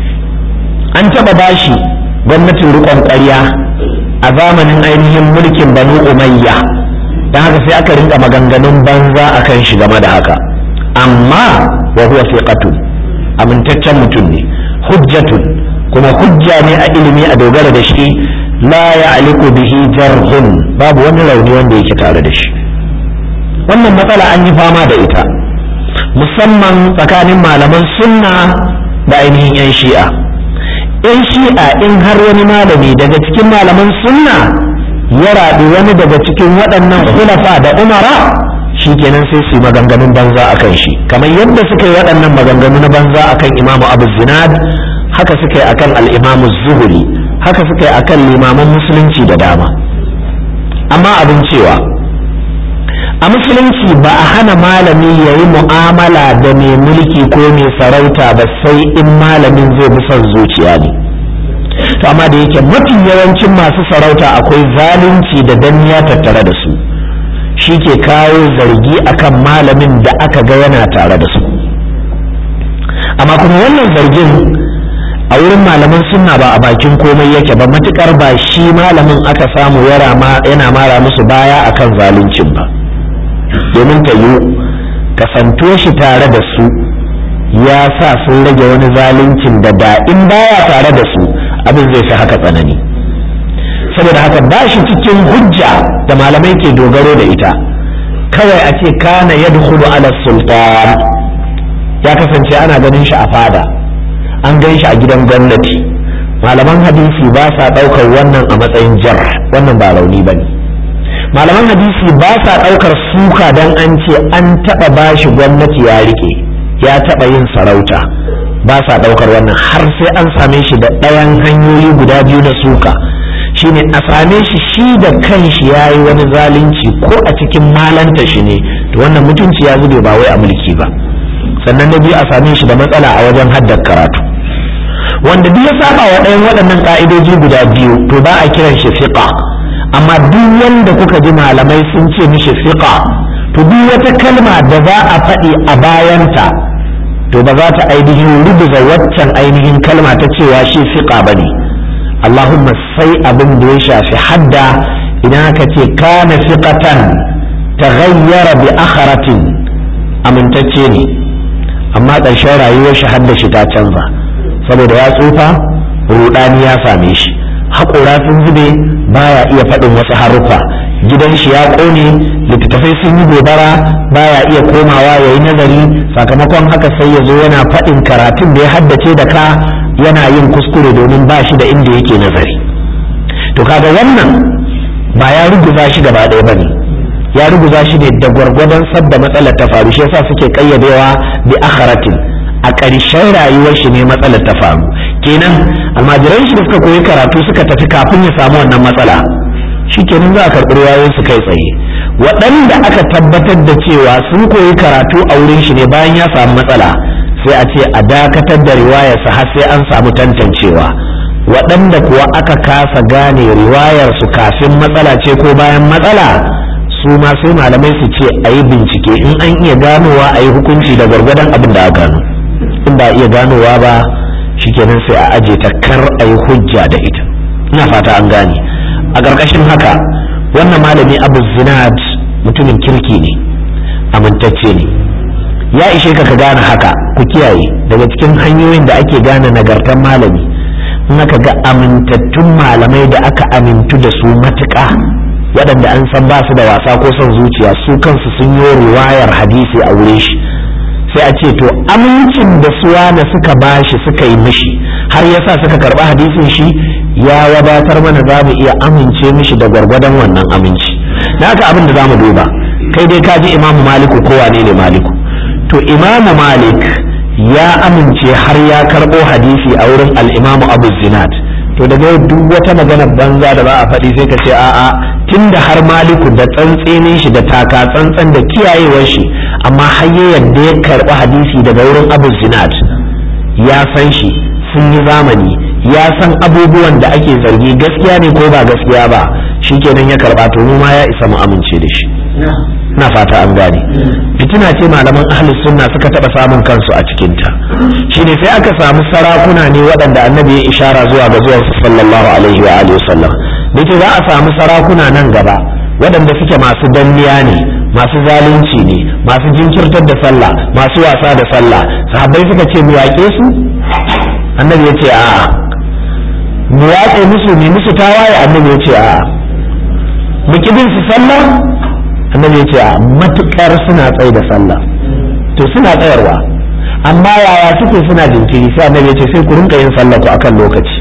an taɓa bashi gwamnatin riƙon ƙarya a zamanin ainihin mulkin banu umayya don haka sai aka rinka maganganun banza a kan shi game da haka amma wa huwa fiqatun amintaccen mutum ne hujjatun kuma hujja ne a ilimi a dogara da shi la ya'liqu bihi jarhun babu wani rauni wanda yake tare da shi wannan matsala an yi fama da ita musamman tsakanin malaman sunna da ainihin 'yan shi'a in shi'a in har wani malami daga cikin malaman sunna ya raɗi wani daga cikin waɗannan hulafa da umara shi kenan sai su yi maganganun banza a kan shi kamar yadda suka yi waɗannan maganganu na banza a kan imamu abu zinad haka suka yi akan al'imamu zuhuri haka suka yi akan limaman musulunci da dama amma abin cewa a musulunci ba a hana malami ya yi mu'amala da mai mulki ko mai sarauta ba sai in malamin zai bi son zuciya ne to amma da yake mafi yawancin masu sarauta akwai zalunci da danniya tattare da su shi ke kawo zargi akan malamin da aka ga yana tare da su amma kuma wannan zargin a wurin malaman sunna ba a bakin komai yake ba matukar ba shi malamin aka samu yana mara musu baya akan zaluncin ba domin ta yi kasanto shi tare da su ya sa sun rage wani zaluncin da da in baya tare da su abin zai fi haka tsanani saboda haka ba shi cikin hujja da malamai ke dogaro da ita kawai a ce kana ya ala sultan ya kasance ana ganin shi a fada an gan shi a gidan gwamnati malaman hadisi ba sa ɗaukar wannan a matsayin jar wannan ba rauni ba ne malaman hadisi ba sa ɗaukar suka don an ce an taɓa bashi gwamnati ya rike ya taɓa yin sarauta ba sa ɗaukar wannan har sai an same shi da ɗayan hanyoyi guda biyu na suka shine a same shi shi da kanshi ya yi wani zalunci ko a cikin malanta shi ne to wannan mutunci ya zube ba wai a mulki ba sannan na biyu a same shi da matsala a wajen haddar karatu wanda duk ya saba wa ɗayan waɗannan ƙa'idoji guda biyu to ba a kiran shi fiqa amma duk wanda kuka ji malamai sun ce mishi fiqa to duk wata kalma da za a faɗi a bayanta to ba za ta ainihin rubuza waccan ainihin kalma ta cewa shi fiqa ba ne Allahumma sai abin da ya shafi hadda idan aka ce kana fiqatan taghayyara bi akharatin amintacce ne amma ƙarshen rayuwar shi hadda shi ta canza saboda ya tsufa rudani ya same shi haƙora sun zube baya iya faɗin wasu haruffa gidan shi ya ƙone littattafai sun yi gobara baya iya komawa ya yi nazari sakamakon haka sai ya zo yana faɗin karatun da ya haddace da ka yana yin kuskure domin ba shi da inda yake nazari to kaga wannan ba ya ruguza shi gaba ɗaya ba ne ya ruguza shi ne da gwargwadon sadda matsalar ta faru shi yasa suke ƙayyadewa bi akharatin a ƙarshen rayuwar shi ne matsalar ta faru kenan almajiran shi da suka koyi karatu suka tafi kafin ya samu wannan matsala shikenan za a karɓi ruwayoyin su kai tsaye waɗanda aka tabbatar da cewa sun koyi karatu a wurin shi ne bayan ya samu matsala sai a ce a dakatar da riwayarsa har sai an samu tantancewa waɗanda kuwa aka kasa gane riwayarsu kafin matsala ce ko bayan matsala su ma sai malamai su ce a yi bincike in an iya ganowa a yi hukunci da gwargwadon abin da aka gano in ba iya ganowa ba shikenan sai a aje ta kar a yi hujja da ita ina fata an gane a ƙarƙashin haka wannan malami abu zinad mutumin kirki ne amintacce ne ya ishe ka ka gane haka ku kiyaye daga cikin hanyoyin da ake gane nagartar malami in aka ga amintattun malamai da aka amintu da su matuƙa waɗanda an san ba su da wasa ko son zuciya su kansu sun yi riwayar hadisi a wurin shi sai a ce to amincin da suwa da suka bashi suka yi mishi har yasa suka karɓi hadisin shi ya wadatar mana za mu iya amince mishi da gwargwadon wannan aminci na haka abin da za mu duba kai dai ka ji imamu maliku ko wane ne maliku to imamu malik ya amince har ya karɓo hadisi a wurin al'imamu abu zinat to daga yau duk wata magana banza da ba a faɗi sai ka ce a'a tunda har maliku da tsantsenin shi da taka tsantsan da kiyayewar shi amma har ya yadda ya karɓi hadisi daga wurin abu zinat ya san shi sun yi zamani ya san abubuwan da ake zargi gaskiya ne ko ba gaskiya ba shikenan ya karɓa to mu ma ya isa mu amince da shi na fata an gane fitina ce malaman ahlus sunna suka taba samun kansu a cikinta shine sai aka samu sarakuna ne waɗanda annabi ya ishara zuwa ga zuwan sallallahu alaihi wa alihi wasallam dace za a samu sarakuna nan gaba waɗanda suke masu danniya ne masu zalunci ne masu jinkirtar da sallah masu wasa da sallah sahabbai suka ce mu yaƙe su annabi ya ce a'a mu yaƙe musu ne musu tawaye annabi ya ce a'a mu kibin su sallah annabi ya ce a matukar suna tsaye da sallah to suna tsayarwa amma yaya suke suna jinkiri sai annabi ya ce sai ku rinka yin sallah ku akan lokaci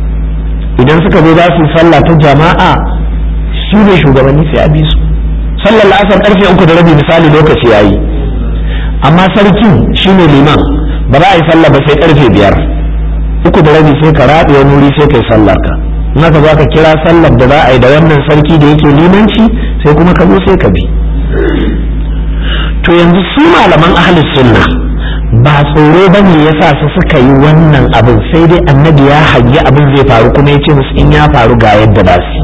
idan suka zo za su sallah ta jama'a su ne shugabanni sai a bi su sallar la'asar karfe uku da rabi misali lokaci yayi amma sarkin shine liman ba za a yi sallah ba sai karfe biyar uku da rabi sai ka raɗe wani wuri sai kai sallar ka in aka zo ka kira sallar da za a yi da wannan sarki da yake limanci sai kuma ka zo sai ka bi to yanzu su malaman ahlus sunna ba tsoro ba ne yasa su suka yi wannan abin sai dai annabi ya hangi abin zai faru kuma ya ce musu in ya faru ga yadda ba su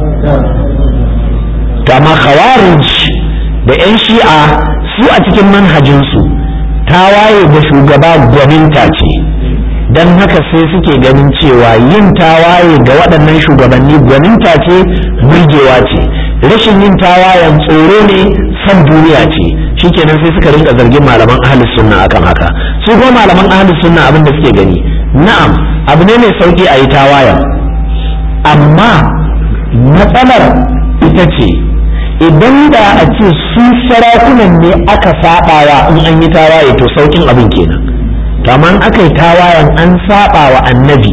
to amma khawarij da yan shi'a su a cikin manhajinsu tawaye da shugaba gwaninta ce don haka sai suke ganin cewa yin tawaye ga waɗannan shugabanni gwaninta ce burgewa ce rashin yin tawayen tsoro ne san duniya ce shikenan sai suka rinka zargin malaman ahlus sunna akan haka su kuma malaman ahlus sunna abin da suke gani na'am abu ne mai sauki a yi tawayen amma matsalar ita ce idan da a ce su sarakunan ne aka sabawa in an yi tawaye to saukin abin kenan to amma aka yi tawayen an saba wa annabi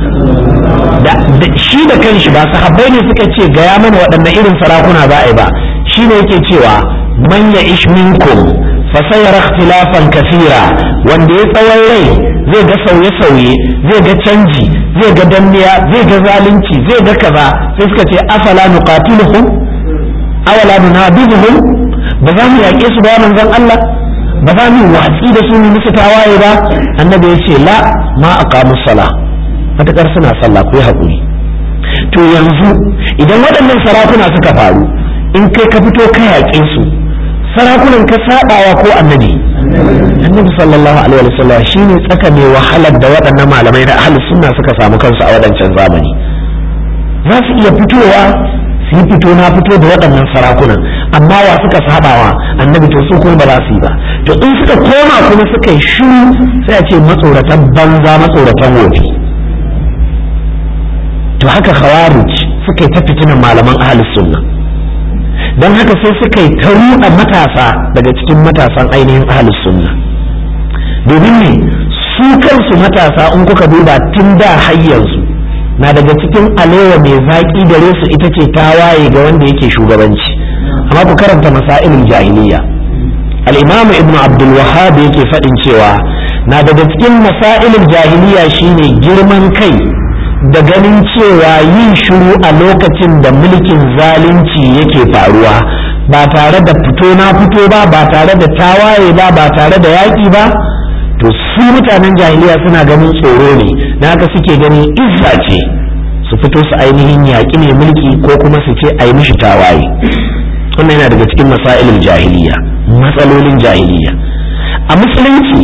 da shi da kanshi ba sahabbai ne suka ce gaya mana waɗannan irin sarakuna za a yi ba shi ne yake cewa man ya ish minkum fa sayara ikhtilafan kathira wanda ya tsawon rai zai ga sauye-sauye zai ga canji zai ga danniya zai ga zalunci zai ga kaza sai suka ce afala nuqatiluhum awala nunabizuhum ba za mu yaƙe su ba manzon Allah ba za mu watsi da su mu musu tawaye ba annabi ya ce la ma aqamu sala matakar suna sallah ku yi haƙuri to yanzu idan waɗannan sarakuna suka faru in kai ka fito ka yaƙe su sarakunan ka sabawa ko annabi annabi sallallahu alaihi wa sallam shine tsaka mai wahalar da waɗannan malamai na ahli sunna suka samu kansu a waɗancan zamani za su iya fitowa su yi fito na fito da waɗannan sarakunan amma wa suka sabawa annabi to su kuma ba za su yi ba to in suka koma kuma suka yi shiru sai a ce matsoratan banza matsoratan wofi to to haka khawarij suka yi ta fitinan malaman ahlus sunna don haka sai suka yi ta ruɗa matasa daga cikin matasan ainihin ahlus sunna domin ne su kansu matasa in kuka duba tun da har yanzu na daga cikin alewa mai zaƙi gare su ita ce ta waye ga wanda yake shugabanci amma ku karanta masailin jahiliya al-imamu ibn abdul wahhab yake faɗin cewa na daga cikin masailin jahiliya shine girman kai da ganin cewa yin shiru a lokacin da mulkin zalunci yake faruwa ba tare da fito na fito ba ba tare da tawaye ba ba tare da yaƙi ba to su mutanen jahiliya suna ganin tsoro ne na haka suke ganin izza ce su fito su ainihin yaƙi mai mulki ko kuma su ce a yi mishi tawaye wannan yana daga cikin masailin jahiliya matsalolin jahiliya a musulunci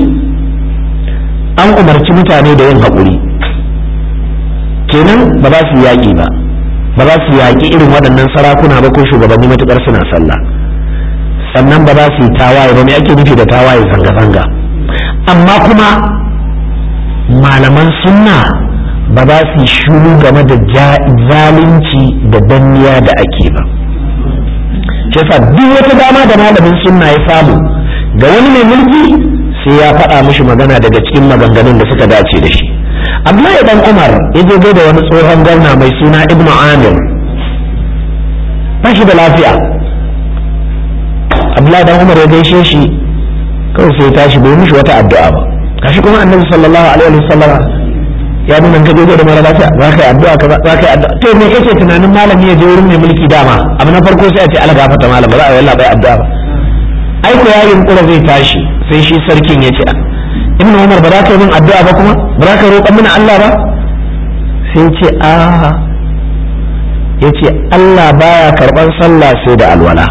an umarci mutane da yin haƙuri kenan ba za su yaƙi ba ba za su yaƙi irin waɗannan sarakuna ba ko shugabanni matuƙar suna sallah sannan ba za su yi tawaye ba me ake nufi da tawaye zanga-zanga amma kuma malaman sunna ba za su yi shuru game da zalunci da danniya da ake ba yasa duk wata dama da malamin sunna ya samu ga wani mai mulki sai ya faɗa mishi magana daga cikin maganganun da suka dace da shi Abdullahi dan Umar ya je da wani tsohon gwamna mai suna Ibn Amir ba shi da lafiya Abdullahi dan Umar ya gaishe shi kawai sai ya tashi bai mishi wata addu'a ba kashi kuma Annabi sallallahu alaihi wasallam ya nuna ka je da mara lafiya za ka yi addu'a ka za ka yi addu'a to me kake tunanin malami ya je wurin mai mulki dama abu na farko sai a ce Allah gafarta malam ba za a yi wallahi bai addu'a ba ai ko yayin kura zai tashi sai shi sarkin ya ce ibnu umar ba za ka yi min addu'a ba kuma ba za ka roƙa mini Allah ba sai ce a ya ce Allah baya karɓan sallah sai da alwala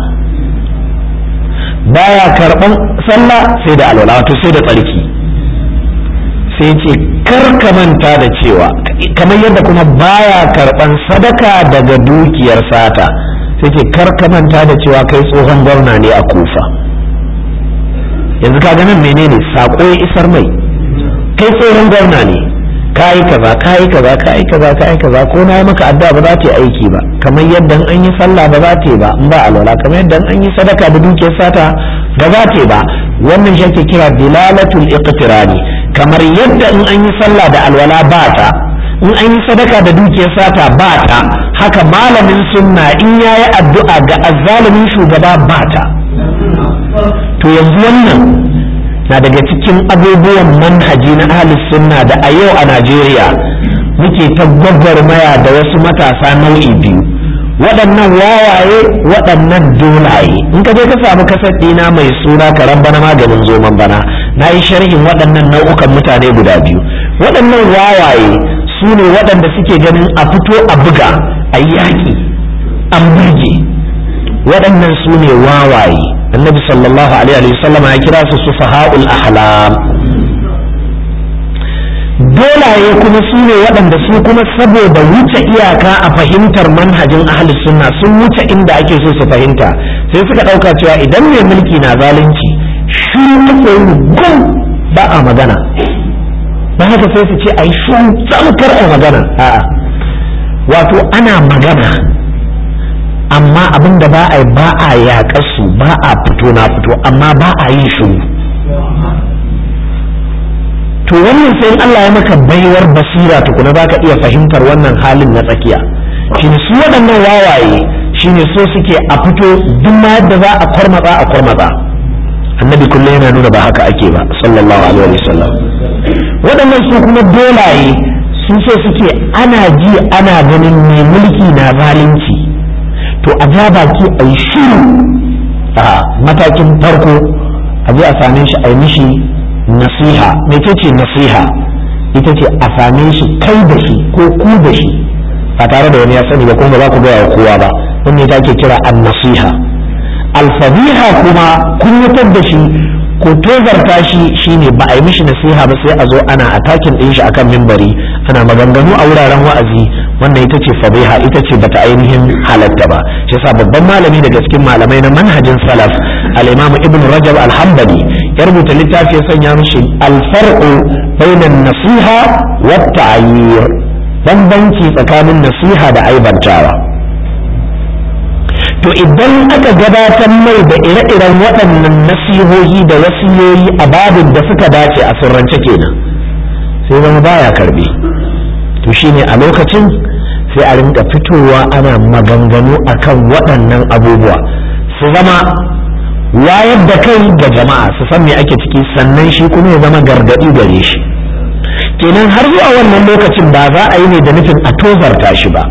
baya karɓan sallah sai da alwala wato sai da tsarki sai ce kar ka manta da cewa kamar yadda kuma baya karɓan sadaka daga dukiyar sata sai ce kar ka manta da cewa kai tsohon gwamna ne a kufa yanzu ka ganin menene sako ya isar mai kai tsohon gwamna ne kayi kaza kayi kaza kayi kaza kayi kaza ko na yi maka addu'a ba za ta yi aiki ba kamar yadda an yi sallah ba za ta yi ba in ba alwala kamar yadda an yi sadaka da dukiyar sata ba za ta yi ba wannan shi ake kira dilalatul iqtirani kamar yadda in an yi sallah da alwala ba ta in an yi sadaka da dukiyar sata ba ta haka malamin sunna in yayi addu'a ga azzalumin shugaba ba ta to yanzu wannan na daga cikin abubuwan manhaji na ahlus sunna da a yau a Najeriya muke ta gwagwarmaya da wasu matasa nau'i biyu waɗannan wawaye waɗannan dolaye in ka je ka samu kasar ɗina mai suna karan bana maganin zoman bana na yi sharhin waɗannan nau'ukan mutane guda biyu waɗannan wawaye su ne waɗanda suke ganin a fito a buga a yaƙi an burge waɗannan su ne wawaye annabi sallallahu alaihi wasallam ya kira su sufaha'ul ahlam dolaye kuma su ne waɗanda su kuma saboda wuce iyaka a fahimtar manhajin ahli sunna sun wuce inda ake so su fahimta sai suka ɗauka cewa idan mai mulki na zalunci shi ake yi gum ba a magana ba haka sai su ce a yi shun tsamkar a magana a'a wato ana magana amma abin da ba a yi ba a yaƙar su ba a fito na fito amma ba a yin shiru to wannan sai Allah ya maka baiwar basira tukuna za ka iya fahimtar wannan halin na tsakiya shine su waɗannan wawaye shine so suke a fito duk ma yadda za a kwarmatsa a kwarmatsa annabi kullum yana nuna ba haka ake ba sallallahu alaihi wasallam waɗannan su kuma dolaye su so suke ana ji ana ganin mai mulki na zalunci to a ja baki a yi shiru a matakin farko a je a same shi a yi mishi nasiha mece ce nasiha ita ce a same shi kai da shi ko ku da shi ba tare da wani ya sani ba kuma ba za ku gaya wa kowa ba wannan ita ake kira an nasiha alfabiha kuma kunyatar da shi ko tozarta shi shine ba a yi mishi nasiha ba sai a zo ana atakin ɗin shi akan mimbari ana maganganu a wuraren wa'azi wannan ita ce fabiha ita ce bata ainihin halatta ba shi yasa babban malami daga cikin malamai na manhajin salaf al-imam ibn rajab al-hanbali ya rubuta littafi ya sanya mishi al-farqu bainan nasiha wa ta'yir bambanci tsakanin nasiha da aibantawa to idan aka gabatar mai da ire-iren waɗannan nasihohi da wasiyoyi a babin da suka dace a sirrance kenan sai zama baya karbe to shine a lokacin sai a rinka fitowa ana maganganu akan waɗannan abubuwa su zama wayar da kai ga jama'a su san me ake ciki sannan shi kuma ya zama gargaɗi gare shi kenan har zuwa wannan lokacin ba za a yi ne da nufin a tozarta shi ba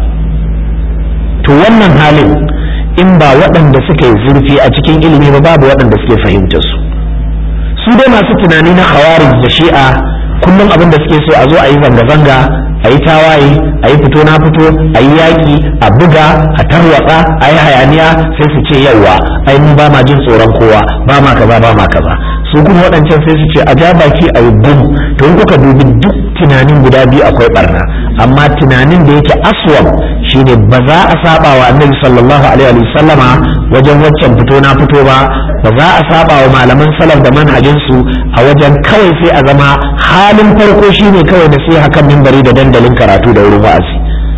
to wannan halin in ba waɗanda suka yi zurfi a cikin ilimi ba babu waɗanda suke fahimtar su su dai masu tunani na khawarij da shi'a kullum abin da suke so a zo a yi zanga-zanga a yi tawaye a yi fito na fito a yi yaƙi a buga a tarwatsa a yi hayaniya sai su ce yauwa ai mu ba ma jin tsoron kowa ba ma kaza ba ma kaza su kuma waɗancan sai su ce a ja baki a yi bum to in kuka dubi duk tunanin guda biyu akwai barna amma tunanin da yake aswab shine ba za a saba wa annabi sallallahu alaihi wa sallama wajen waccan fito na fito ba ba za a saba wa malaman salaf da manhajin su a wajen kawai sai a zama halin farko shine kawai nasiha kan mimbari da dandalin karatu da wurin wa'azi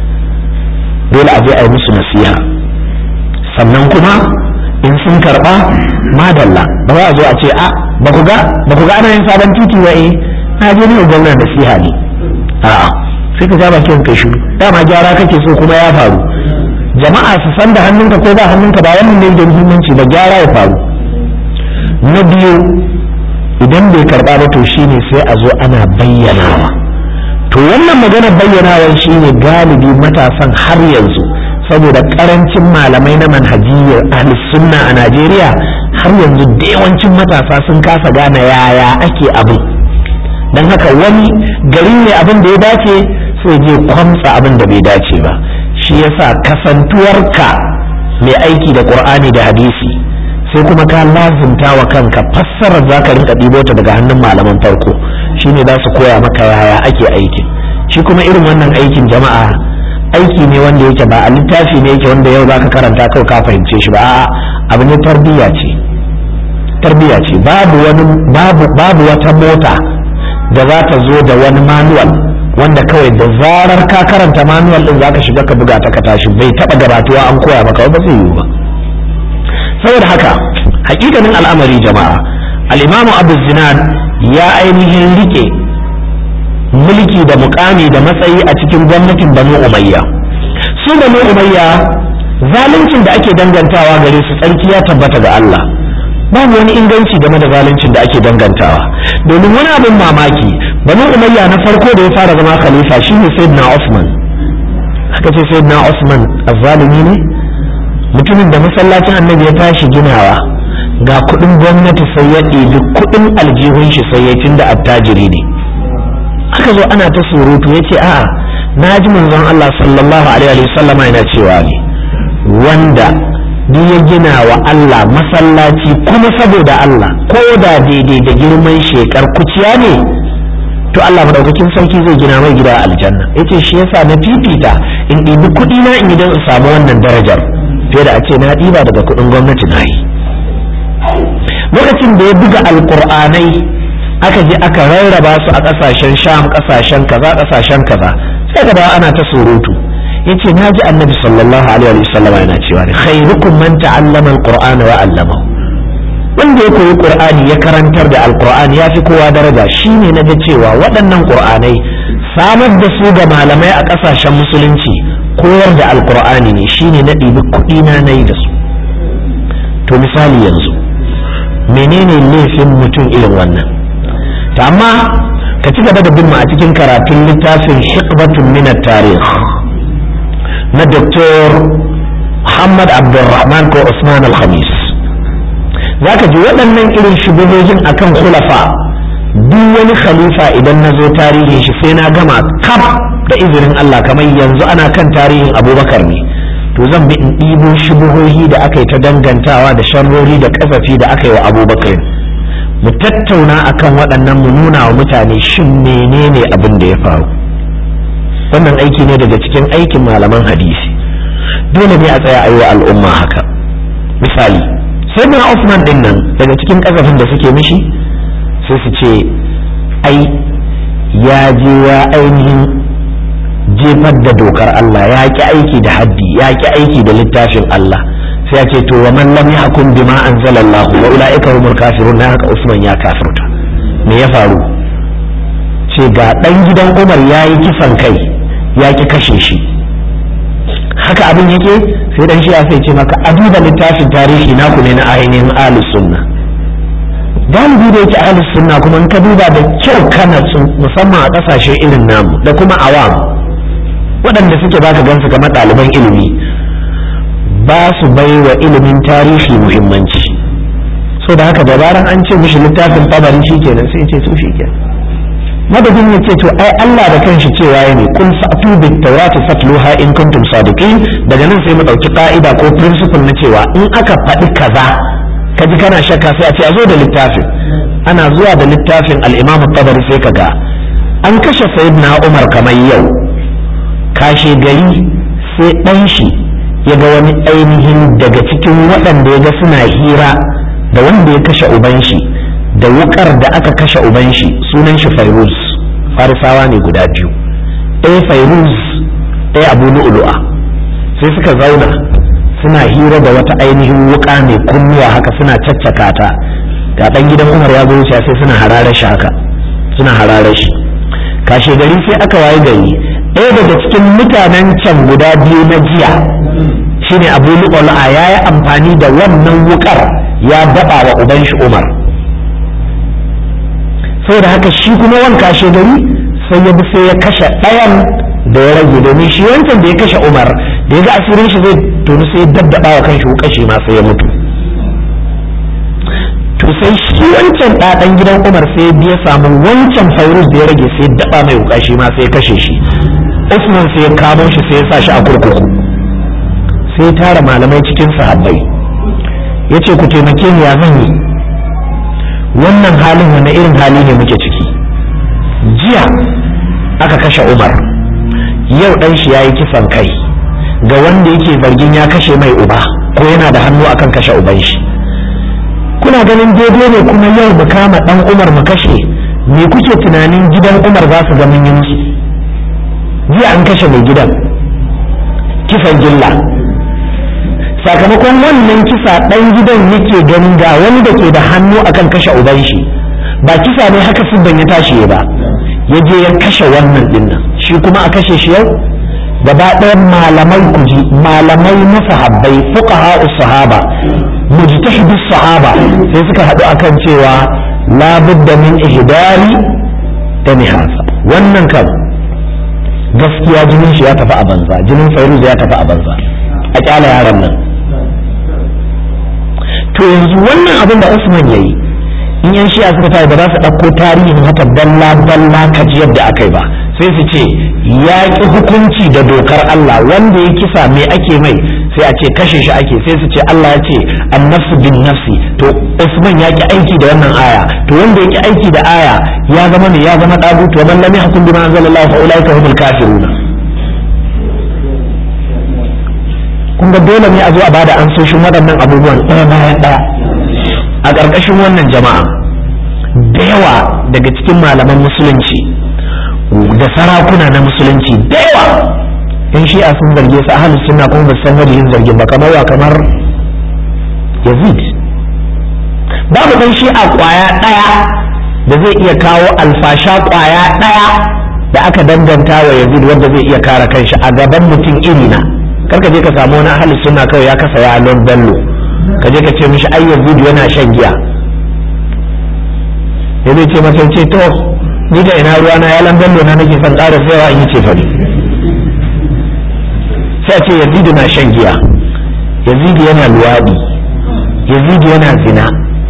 dole a je a yi musu nasiha sannan kuma in sun karba madalla ba za a zo a ce a ba ku ga ba ku ga ana yin sabon titi ba eh na je ne gwamna nasiha ne a'a sai ka ja bakin kai shiru dama gyara kake so kuma ya faru jama'a su san da hannunka ko ba hannunka ba wannan ne da muhimmanci ba gyara ya faru na biyu idan bai karba ba to shine sai a zo ana bayyanawa to wannan magana bayyanawa shine galibi matasan har yanzu saboda karancin malamai na manhajiyyar ahli sunna a Najeriya har yanzu da yawancin matasa sun kasa gane yaya ake abin don haka wani gari ne abin da ya dace sai je kwamsa abin da bai dace ba shi yasa kasantuwarka mai aiki da qur'ani da hadisi sai kuma ka lazimta wa kanka fassarar za ka rinka ɗibo ta daga hannun malaman farko shine za su koya maka yaya ake aikin shi kuma irin wannan aikin jama'a aiki ne wanda yake ba a littafi ne yake wanda yau za ka karanta kawai ka fahimce shi ba a'a abu ne tarbiyya ce tarbiyya ce babu wani babu babu wata mota da za ta zo da wani manual wanda kawai da zarar ka karanta manual din zaka shiga ka buga ta ka tashi bai taba gabatuwa an koya maka ba zai yiwu ba saboda haka hakikanin al'amari jama'a al-imamu abu zinad ya ainihin rike mulki da mukami da matsayi a cikin gwamnatin banu umayya su banu umayya zaluncin da ake dangantawa gare su tsarki ya tabbata ga Allah babu wani inganci game da zaluncin da ake dangantawa domin wani abin mamaki banu umayya na farko da ya fara zama khalifa shine sayyidina Usman aka ce sayyidina Usman azzalimi ne mutumin da masallacin annabi ya tashi ginawa ga kudin gwamnati sai ya ɗebi kudin aljihun shi sai ya tunda attajiri ne aka zo ana ta surutu ya ce a'a na ji manzon Allah sallallahu alaihi wasallam yana cewa ne wanda duk ya gina wa Allah masallaci kuma saboda Allah ko da daidai da girman shekar kuciya ne to Allah madaukakin sarki zai gina mai gida aljanna yace shi yasa na fifita in ɗibi kuɗi na in idan in samu wannan darajar fiye da a ce na ɗiba daga kuɗin gwamnati na yi lokacin da ya buga alƙur'anai aka je aka rarraba su a ƙasashen sham ƙasashen kaza ƙasashen kaza sai ka ana ta surutu yace na ji annabi sallallahu alaihi wa sallam yana cewa ne khairukum man ta'allama alqur'ana wa 'allamahu wanda ya koyi qur'ani ya karantar da alqur'ani ya fi kowa daraja shine na ga cewa waɗannan qur'anai samar da su ga malamai a ƙasashen musulunci koyar da alqur'ani ne shine na ɗibi kuɗi na nayi da su to misali yanzu menene laifin mutum irin wannan ta amma ka ci gaba da bin mu a cikin karatun littafin hikbatun min tarikh na Dr. Muhammad Abdulrahman ko Usman Al-Khamis zaka ji waɗannan irin shubuhohin akan khulafa duk wani khalifa idan na zo tarihin shi sai na gama kaf da izinin Allah kamar yanzu ana kan tarihin Abubakar ne to zan bi in ɗibo shubuhohi da aka yi ta dangantawa da sharrori da kasafi da aka yi wa Abubakar mu tattauna akan waɗannan mu nuna wa mutane shin menene abin da ya faru wannan aiki ne daga cikin aikin malaman hadisi dole ne a tsaya a yi wa al'umma haka misali sai na Usman din nan daga cikin kasafin da suke mishi sai su ce ai ya je ya ainihin jefar da dokar Allah ya ki aiki da haddi ya ki aiki da littafin Allah sai ya ce to wa man lam yahkum bima anzalallahu wa ulaika humul kafirun na haka Usman ya kafirta me ya faru ce ga dan gidan Umar yayi kisan kai ya ki kashe shi haka abin yake sai dan shi'a sai ce maka a duba littafin tarihi naku ne na ainihin ahlus sunna galibi da yake ahlus sunna kuma in ka duba da kyau kana musamman a kasashe irin namu da kuma awam waɗanda suke baka gansu kamar ɗaliban ilimi ba su bai wa ilimin tarihi muhimmanci so da haka dabaran an ce mishi littafin tabari shi kenan sai ce su shi kenan madadin ya ce to ai Allah da kanshi cewa ya ne kun fa'tu bit tawrati fatluha in kuntum sadiqin daga nan sai mu dauki ka'ida ko principle na cewa in aka faɗi kaza ka ji kana shakka sai a ce a zo da littafin ana zuwa da littafin al-Imam tabari sai kaga an kashe sayyidina Umar kamar yau kashe gari sai dan shi ya ga wani ainihin daga cikin waɗanda ya ga suna hira da wanda ya kashe uban shi da wukar da aka kashe uban shi sunan shi fairuz farisawa ne guda biyu ɗaya fairuz ɗaya abu lu'lu'a sai suka zauna suna hira da wata ainihin wuka mai kunnuwa haka suna caccaka ta ga ɗan gidan umar ya zo wuce sai suna hararar shi haka suna hararar shi kashe gari sai aka waye gari ɗaya daga cikin mutanen can guda biyu na jiya shine abu lu'lu'a ya yi amfani da wannan wukar ya daɓa wa uban shi umar saboda haka shi kuma wanka shi gari sai ya bi sai ya kashe ɗayan da ya rage domin shi wancan da ya kashe umar da ya ga asirin shi zai tonu sai ya daddaba wa kan shi kashi ma sai ya mutu to sai shi wancan ɗaɗan gidan umar sai ya biya samu wancan fairuz da ya rage sai ya daba mai wuka shi ma sai ya kashe shi usman sai ya kamo shi sai ya sa shi a kurkuku sai ya tara malamai cikin sahabbai ya ce ku taimake ni ya zan yi wannan halin wani irin hali ne muke ciki jiya aka kashe umar yau dan shi yayi kisan kai ga wanda yake zargin ya kashe mai uba ko yana da hannu akan kashe uban shi kuna ganin daidai ne kuma yau mu kama dan umar mu kashe me kuke tunanin gidan umar za su ga mun yi musu jiya an kashe mai gidan kisan gilla sakamakon wannan kisa ɗan gidan yake ganin ga wani da ke da hannu akan kashe uban shi ba kisa ne haka siddan ya tashi ba ya je ya kashe wannan dinnan shi kuma a kashe shi yau gaba ɗayan malamai kuji malamai na sahabbai fuqaha sahaba mujtahidu sahaba sai suka haɗu akan cewa la budda min ihdari da mihasa wannan kan gaskiya jinin shi ya tafi a banza jinin fairuz ya tafi a banza a kyala yaran nan to yanzu wannan abin da Usman yayi in yan shi'a suka tayi ba za su ɗauko tarihin haka dalla dalla kaji yadda aka yi ba sai su ce ya ƙi hukunci da dokar Allah wanda ya kisa me ake mai sai a ce kashe shi ake sai su ce Allah ya ce annafsu bin nafsi to Usman ya ƙi aiki da wannan aya to wanda ya ƙi aiki da aya ya zama ne ya zama ɗagutu wa man lam yahkum bima anzalallahu fa ulaika humul kafiruna kun ga dole ne a zo a bada ansoshin waɗannan abubuwan ɗaya bayan ɗaya a ƙarƙashin wannan jama'a da yawa daga cikin malaman musulunci da sarakuna na musulunci da yawa yan shi'a sun zarge su ahalus sunna kuma ba san wajen zargin ba kamar wa kamar yazid babu ɗan shi'a ƙwaya ɗaya da zai iya kawo alfasha ƙwaya ɗaya da aka danganta wa yazid wanda zai iya kare kanshi a gaban mutum irina karka je ka samu wani ahalus sunna kawai ya kasa yalon bello ka je ka ce mishi ai yazid yana shan giya ya zai ce masa ce to ni da ina ruwa na yalan bello na nake son ƙara tsayawa in yi ce fari sai ce yazidu na shan giya yazidu yana luwaɗi yazidu yana zina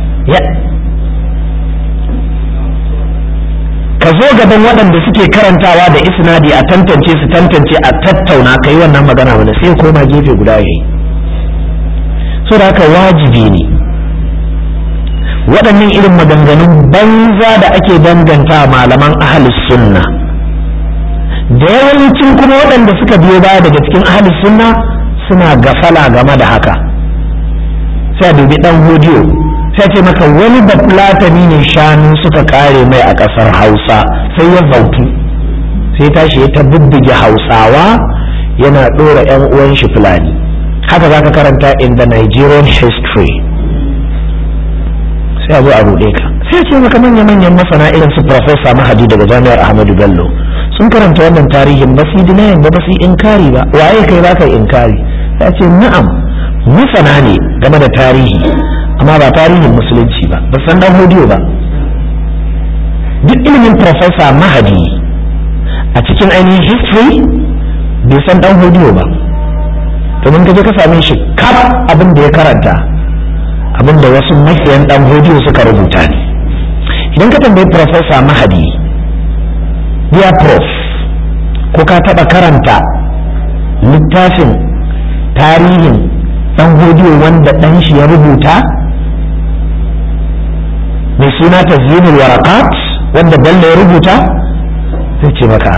ka zo gaban waɗanda suke karantawa da isnadi a tantance su tantance a tattauna ka yi wannan magana wanda sai koma gefe guda yayi so da haka wajibi ne waɗannan irin maganganun banza da ake danganta malaman ahalus sunna da yawancin kuma waɗanda suka biyo baya daga cikin ahalus sunna suna gafala game da haka sai a dubi ɗan hodiyo sai ce maka wani bafulatani ne shanu suka kare mai a ƙasar hausa sai ya zautu sai tashi ya ta bubbuge hausawa yana ɗora 'yan uwan shi fulani haka za ka karanta in the nigerian history sai a zo a ruɗe ka sai ce maka manya-manyan masana irin su profesa mahadi daga jami'ar ahmadu bello sun karanta wannan tarihin ba su yi ba ba su yi inkari ba waye kai za ka yi inkari ya ce na'am masana ne game da tarihi amma ba tarihin musulunci ba ba san dan hodiyo ba duk ilimin profesa mahadi a cikin ainihin history bai san dan hodiyo ba domin ka je ka same shi kaf abin da ya karanta abin da wasu makiyan dan hodiyo suka rubuta ne idan ka tambayi profesa mahadi dear prof ko ka taba karanta littafin tarihin dan hodiyo wanda dan shi ya rubuta mai suna tazyinul warakat wanda bello ya rubuta sai ce maka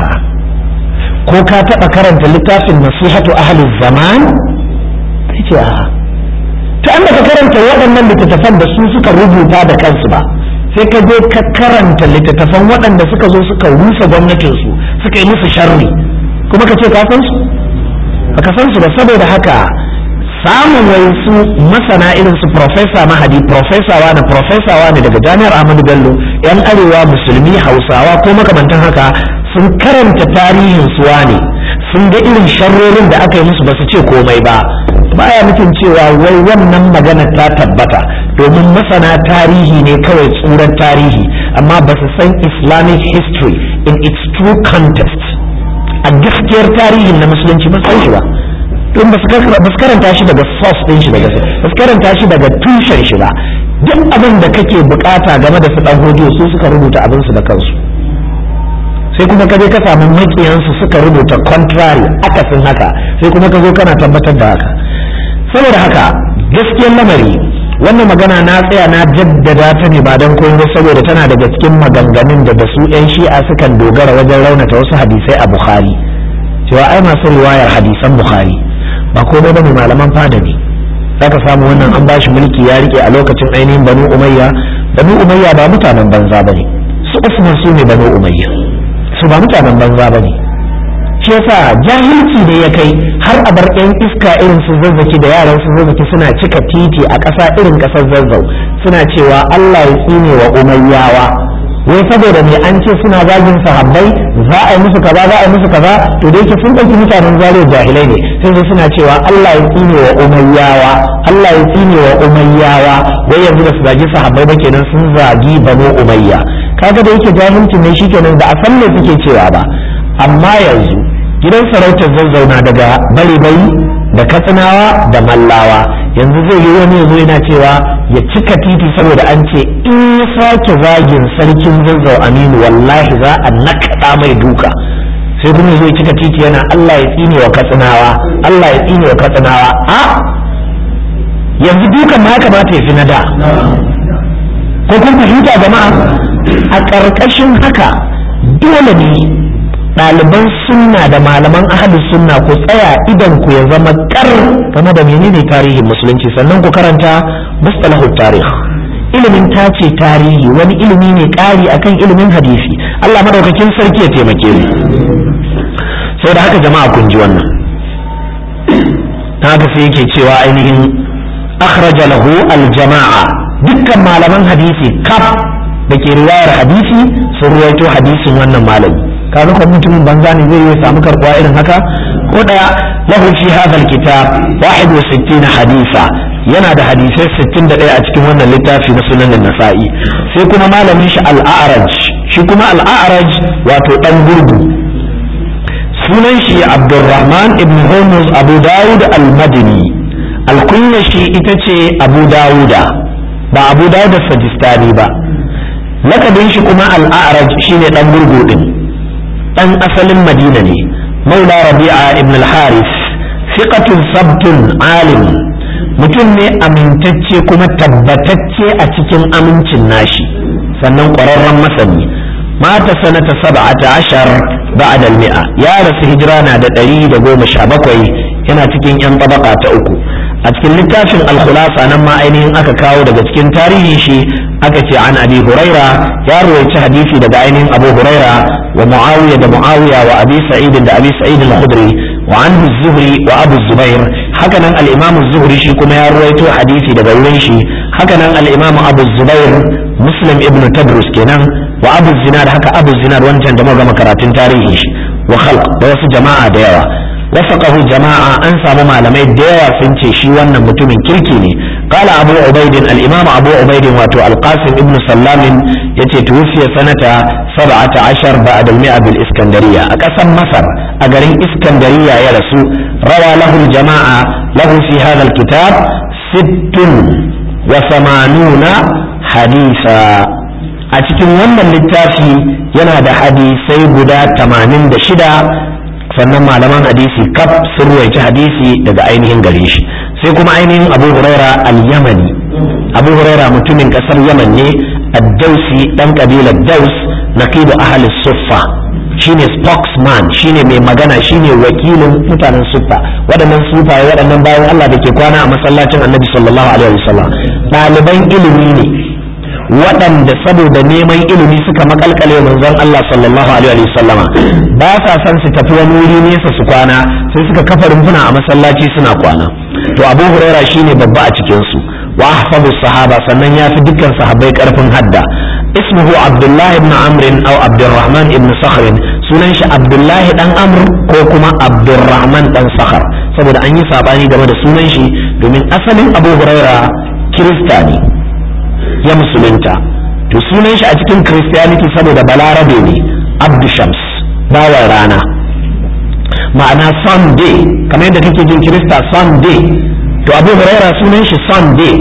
ko ka taɓa karanta littafin nasihatu ahli zaman sai ce a ta an ka karanta waɗannan littattafan da su suka rubuta da kansu ba sai ka je ka karanta littattafan waɗanda suka zo suka rusa gwamnatinsu suka yi musu sharri kuma ka ce ka san su baka san su ba saboda haka samun wai su masana irin su profesa mahadi profesa wani profesa wani daga jami'ar ahmadu bello yan arewa musulmi hausawa ko makamantan haka sun karanta tarihin su ne sun ga irin sharrorin da aka yi musu ba su ce komai ba baya nufin cewa wai wannan magana ta tabbata domin masana tarihi ne kawai tsuran tarihi amma ba su san islamic history in its true context a gaskiyar tarihin na musulunci ba san shi ba don ba su karanta shi daga source din shi daga ba su karanta shi daga tushen shi ba duk abin da kake bukata game da su dan hodiyo su suka rubuta abin su da kansu sai kuma ka je ka samu makiyansu suka rubuta contrary akasin haka sai kuma ka zo kana tabbatar da haka saboda haka gaskiyar lamari wannan magana na tsaya na jaddada ta ne ba don komai saboda tana daga cikin maganganun da da su yan shi'a sukan dogara wajen raunata wasu hadisai a bukhari cewa ai masu riwayar hadisan bukhari ba komai bane malaman fada ne zaka samu wannan an bashi mulki ya rike a lokacin ainihin banu umayya banu umayya ba mutanen banza bane su usman su ne banu umayya su ba mutanen banza bane shi yasa jahilci da ya kai har a bar yan iska irin su zazzaki da yaran su zazzaki suna cika titi a ƙasa irin ƙasar zazzau suna cewa Allah ya tsine wa umayyawa wai saboda me an ce suna zagin sahabbai za a yi musu kaza za a yi musu kaza to da yake sun ɗauki mutanen zare jahilai ne sai su suna cewa Allah ya tsine wa umayyawa Allah ya tsine wa umayyawa wai yanzu da su zagi sahabbai ba kenan sun zagi banu umayya kaga da yake jahilcin ne shikenan da a san me suke cewa ba amma yanzu gidan sarautar zazzauna daga bari-bari da katsinawa da mallawa yanzu zai yi wani yanzu yana cewa ya cika titi saboda an ce in ya sake zagin sarkin zazzau aminu wallahi za a nakaɗa mai duka sai kuma zai cika titi yana Allah ya tsine wa katsinawa Allah ya tsine wa katsinawa a yanzu dukan ma ya kamata ya fi na da ko kun fahimta jama'a a ƙarƙashin haka dole ne ɗaliban sunna da malaman ahli sunna ku tsaya idan ku ya zama kar game da menene tarihin musulunci sannan ku karanta mustalahu tarih ilimin tace tarihi wani ilimi ne ƙari akan ilimin hadisi Allah madaukakin sarki ya taimake mu saboda haka jama'a kun ji wannan haka sai yake cewa ainihin akhraja lahu al-jama'a dukkan malaman hadisi kaf da ke riwayar hadisi sun ruwaito hadisin wannan malami kaga ko mutumin banza ne zai yi samu karbuwa irin haka ko daya lahu fi hadha alkitab 61 hadisa yana da hadisai 61 a cikin wannan littafi na sunan nasa'i sai kuma malamin shi al-a'raj shi kuma al-a'raj wato dan gurgu sunan shi abdurrahman ibn hormuz abu dawud al-madini alkunya shi ita ce abu dawuda ba abu dawud sajistani ba lakabin shi kuma al-a'raj shine dan gurgu din ɗan asalin madina ne maula rabi'a ibn al-haris fiqatun sabtun alim mutum ne amintacce kuma tabbatacce a cikin amincin nashi sannan ƙwararren masani mata sanata sab'ata ashar ba'da al-mi'a ya rasu hijira na da ɗari da goma sha bakwai yana cikin yan tabaka ta uku a cikin littafin al-khulasa nan ma ainihin aka kawo daga cikin tarihin shi aka ce an abi huraira ya ruwaici hadisi daga ainihin abu huraira wa muawiya da muawiya wa abi sa'id da abi sa'id al-khudri wa anhu zuhri wa abu zubair hakanan al-imam zuhri shi kuma ya ruwaito hadisi daga wurin shi hakanan al-imam abu zubair muslim ibn tadrus kenan wa abu zinad haka abu zinad wancan da muka karatun tarihin shi wa khalq da wasu jama'a da yawa وفقه جماعة أنسى مما لم يدعى سنتي شي وانا متومن كيركيني قال أبو عبيد الإمام أبو عبيد واتو القاسم ابن سلام يتي توفي سنة سبعة عشر بعد المئة بالإسكندرية أكسم مصر أقرين إسكندرية يا رسول روى له الجماعة له في هذا الكتاب ست وثمانون حديثا a cikin wannan littafi yana da hadisai guda 86 sannan malaman hadisi kaf sun ruwaici hadisi daga ainihin gare shi sai kuma ainihin abu huraira al-yamani abu huraira mutumin kasar yaman ne ad-dausi dan kabilar daus naqibu ahli suffa shine spokesman shine mai magana shine wakilin mutanen suffa waɗannan sufaye waɗannan bayan Allah da ke kwana a masallacin annabi sallallahu alaihi wasallam ɗaliban ilimi ne waɗanda saboda neman ilimi suka makalkale manzon Allah sallallahu alaihi wasallama ba sa son su tafi wani wuri nesa su kwana sai suka kafa rumfuna a masallaci suna kwana to Abu Huraira shine babba a cikin su wa ahfazu sahaba sannan ya fi dukkan sahabbai karfin hadda ismuhu Abdullah ibn Amr aw Abdurrahman ibn Sakhr sunan shi Abdullah dan Amr ko kuma Abdurrahman dan Sakhr saboda an yi sabani game da sunan shi domin asalin Abu Huraira Kirista ne ya musulunta to sunan shi a cikin christianity saboda balarabe ne abdu shams bawan rana ma'ana sunday kamar yadda kake jin kirista sunday to abu huraira sunan shi sunday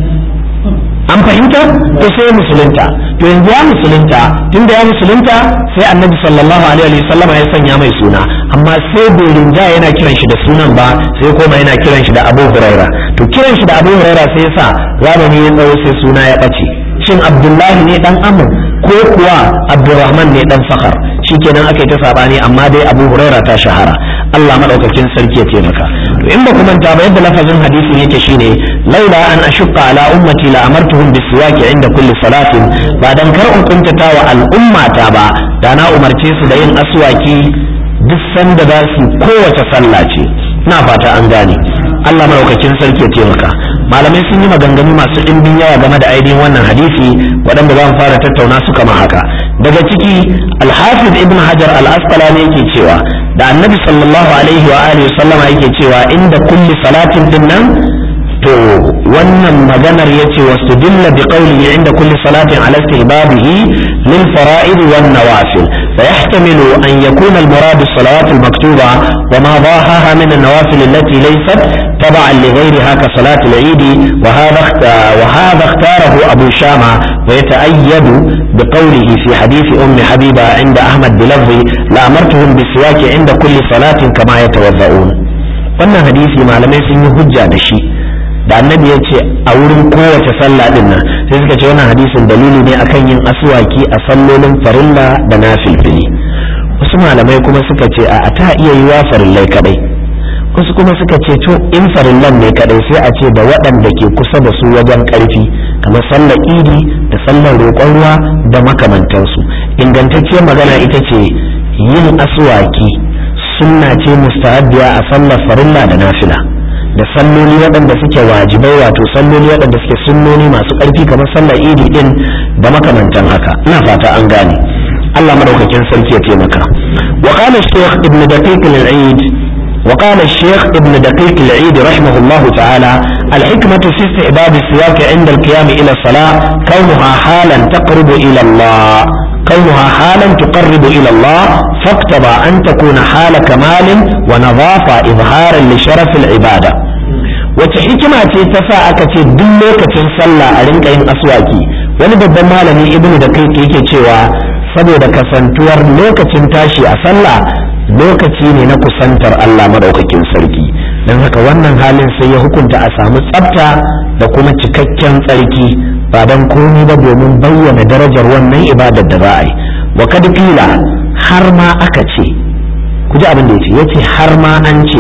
an fahimta to sai musulunta to yanzu ya musulunta tunda ya musulunta sai annabi sallallahu alaihi wasallama ya sanya mai suna amma sai bai rinja yana kiran shi da sunan ba sai koma yana kiran shi da abu huraira to kiran shi da abu huraira sai ya sa zamani ya tsawo sai suna ya ɓace shin abdullahi ne dan amur ko kuwa abdurrahman ne dan fakar shikenan aka yi ta sabani amma dai abu huraira ta shahara Allah madaukakin sarki ya taimaka to in ba ku manta ba yadda lafazin hadisin yake shine laula an ashqa ala ummati la amartuhum bisiwaki inda kulli salatin ba dan kar in kuntata wa al'ummata ba da na umarce su da yin aswaki duk sanda za su kowace sallah ce ina fata an gane Allah madaukakin sarki ya taimaka malamai sun yi maganganu masu ɗimbin yawa game da ainihin wannan hadisi waɗanda za mu fara tattauna su kama haka daga ciki alhafiz ibn hajar al-asqalani yake cewa da annabi sallallahu alaihi wa alihi sallama yake cewa inda kulli salatin din nan to wannan maganar yace wastudilla bi qawlihi inda kulli salatin ala istihbabihi lil fara'id wan nawafil فيحتمل أن يكون المراد الصلوات المكتوبة وما ضاهاها من النوافل التي ليست تبعا لغيرها كصلاة العيد وهذا وهذا اختاره أبو شامة ويتأيد بقوله في حديث أم حبيبة عند أحمد بلفظ لأمرتهم بالسواك عند كل صلاة كما يتوضؤون wannan hadisi malamai sun yi hujja da shi da annabi ya ce a wurin kowace sallah din nan sai suka ce wannan hadisin dalili ne akan yin aswaki a sallolin farilla da nafilfili wasu malamai kuma suka ce a ta iya yiwa farillai kadai wasu kuma suka ce to in farillan ne kadai sai a ce da waɗanda ke kusa da su wajen ƙarfi kamar sallar idi da sallar roƙon ruwa da makamantansu ingantacciyar magana ita ce yin aswaki sunna ce mustahabbiya a sallar farilla da nafila da salloli waɗanda suke wajibai wato salloli waɗanda suke sunnoni masu ƙarfi kamar sallar idi din da makamantan haka ina fata an gane Allah madaukakin sarki ya taimaka wa qala shaykh ibn daqiq al-eid وقال الشيخ ابن دقيق العيد رحمه الله تعالى الحكمة في استحباب السواك عند القيام إلى الصلاة كونها حالا تقرب إلى الله كونها حالا تقرب إلى الله فاقتضى أن تكون حال كمال ونظافة إظهارا لشرف العبادة wace hikima ce ta sa aka ce duk lokacin sallah a rinka yin aswaki wani babban malami ibnu da kai yake cewa saboda kasantuwar lokacin tashi a sallah lokaci ne na kusantar Allah madaukakin sarki don haka wannan halin sai ya hukunta a samu tsafta da kuma cikakken tsarki ba don komi ba domin bayyana darajar wannan ibadar da za a yi wa kad qila har ma aka ce ku ji abin da yace yace har ma an ce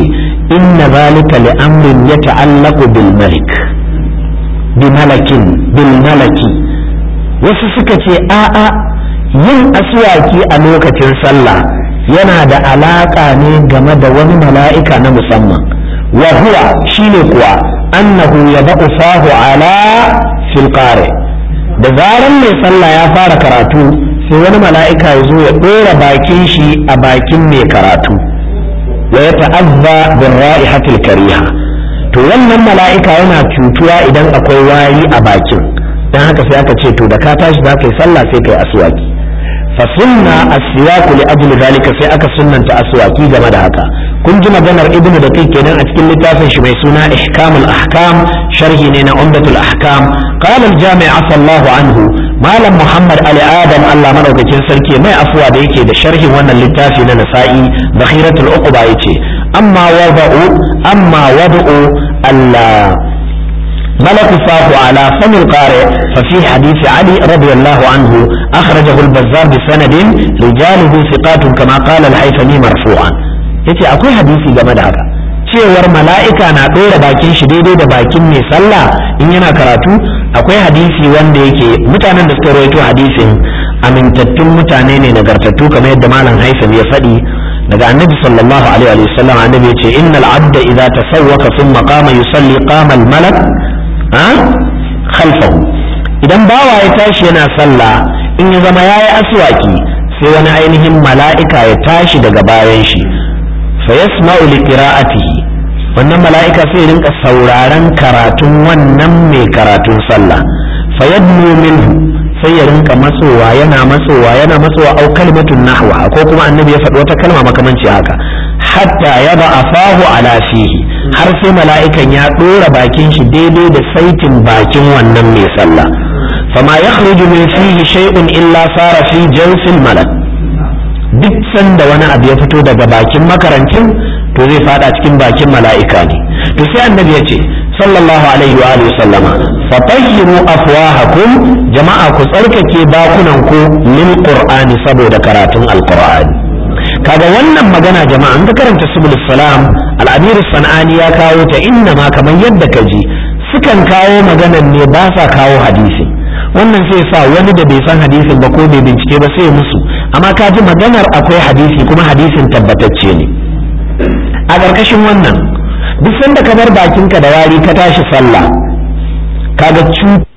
inna zalika li amrin yata'allaqu bil malik bi malakin bil malaki wasu suka ce a'a yin aswaki a lokacin sallah yana da alaka ne game da wani mala'ika na musamman wa huwa shine kuwa annahu yada'u fahu ala fil qari da zaran mai sallah ya fara karatu sai wani mala'ika ya zo ya ɗora bakin shi a bakin mai karatu wa ya ta'azza bin ra'ihatil kariha to wannan mala'ika yana cutuwa idan akwai wari a bakin dan haka sai aka ce to da ka tashi za ka yi sallah sai ka yi aswaki fa sunna aswaku li ajli zalika sai aka sunnanta aswaki game da haka kun ji maganar ibnu da kai kenan a cikin littafin shi mai suna ihkamul ahkam sharhi ne na umdatul ahkam qala al jami' afallahu anhu malam muhammad ali adam Allah madaukakin sarki mai afuwa da yake da sharhin wannan littafi na nasa'i bakhiratul uqba yace amma wada'u amma wada'u Allah ملك فاه على فم القارئ ففي حديث علي رضي الله عنه أخرجه البزار بسند رجاله ثقات كما قال الحيثمي مرفوعا yace akwai hadisi game da haka cewar mala'ika na ɗora bakin shi daidai da bakin mai sallah in yana karatu akwai hadisi wanda yake mutanen da suka rawaito hadisin amintattun mutane ne nagartattu kamar yadda malam haifam ya faɗi daga annabi sallallahu alaihi wa sallam annabi ya ce innal abda idza tasawwaka thumma qama yusalli qama al malak ha khalfahu idan bawa ya tashi yana sallah in ya zama yayi aswaki sai wani ainihin mala'ika ya tashi daga bayan shi fa yasma'u li qira'atihi wannan mala'ika sai rinka sauraron karatun wannan mai karatun sallah fa yadnu minhu sai ya rinka matsowa yana matsowa yana matsowa au kalmatun nahwa ko kuma annabi ya faɗi wata kalma makamanci haka hatta yaba afahu ala fihi har sai mala'ikan ya ɗora bakin shi daidai da saitin bakin wannan mai sallah fama yakhruju min fihi shay'un illa sara fi jawfil malak duk sanda wani abu ya fito daga bakin makarancin to zai fada cikin bakin mala'ika ne to sai annabi ya ce sallallahu alaihi wa alihi sallama fatahhiru afwahakum jama'a ku tsarkake bakunan ku lil qur'ani saboda karatun alqur'ani kaga wannan magana jama'a an ka karanta subul salam al-amir sanani ya kawo ta inna ma kamar yadda ka ji sukan kawo maganan ne ba sa kawo hadisi wannan sai sa wani da bai san hadisin ba ko bai bincike ba sai musu amma ka ji maganar akwai hadisi kuma hadisin tabbatacce ne a ƙarƙashin wannan duk sanda ka bar bakinka da wari ka tashi sallah kaga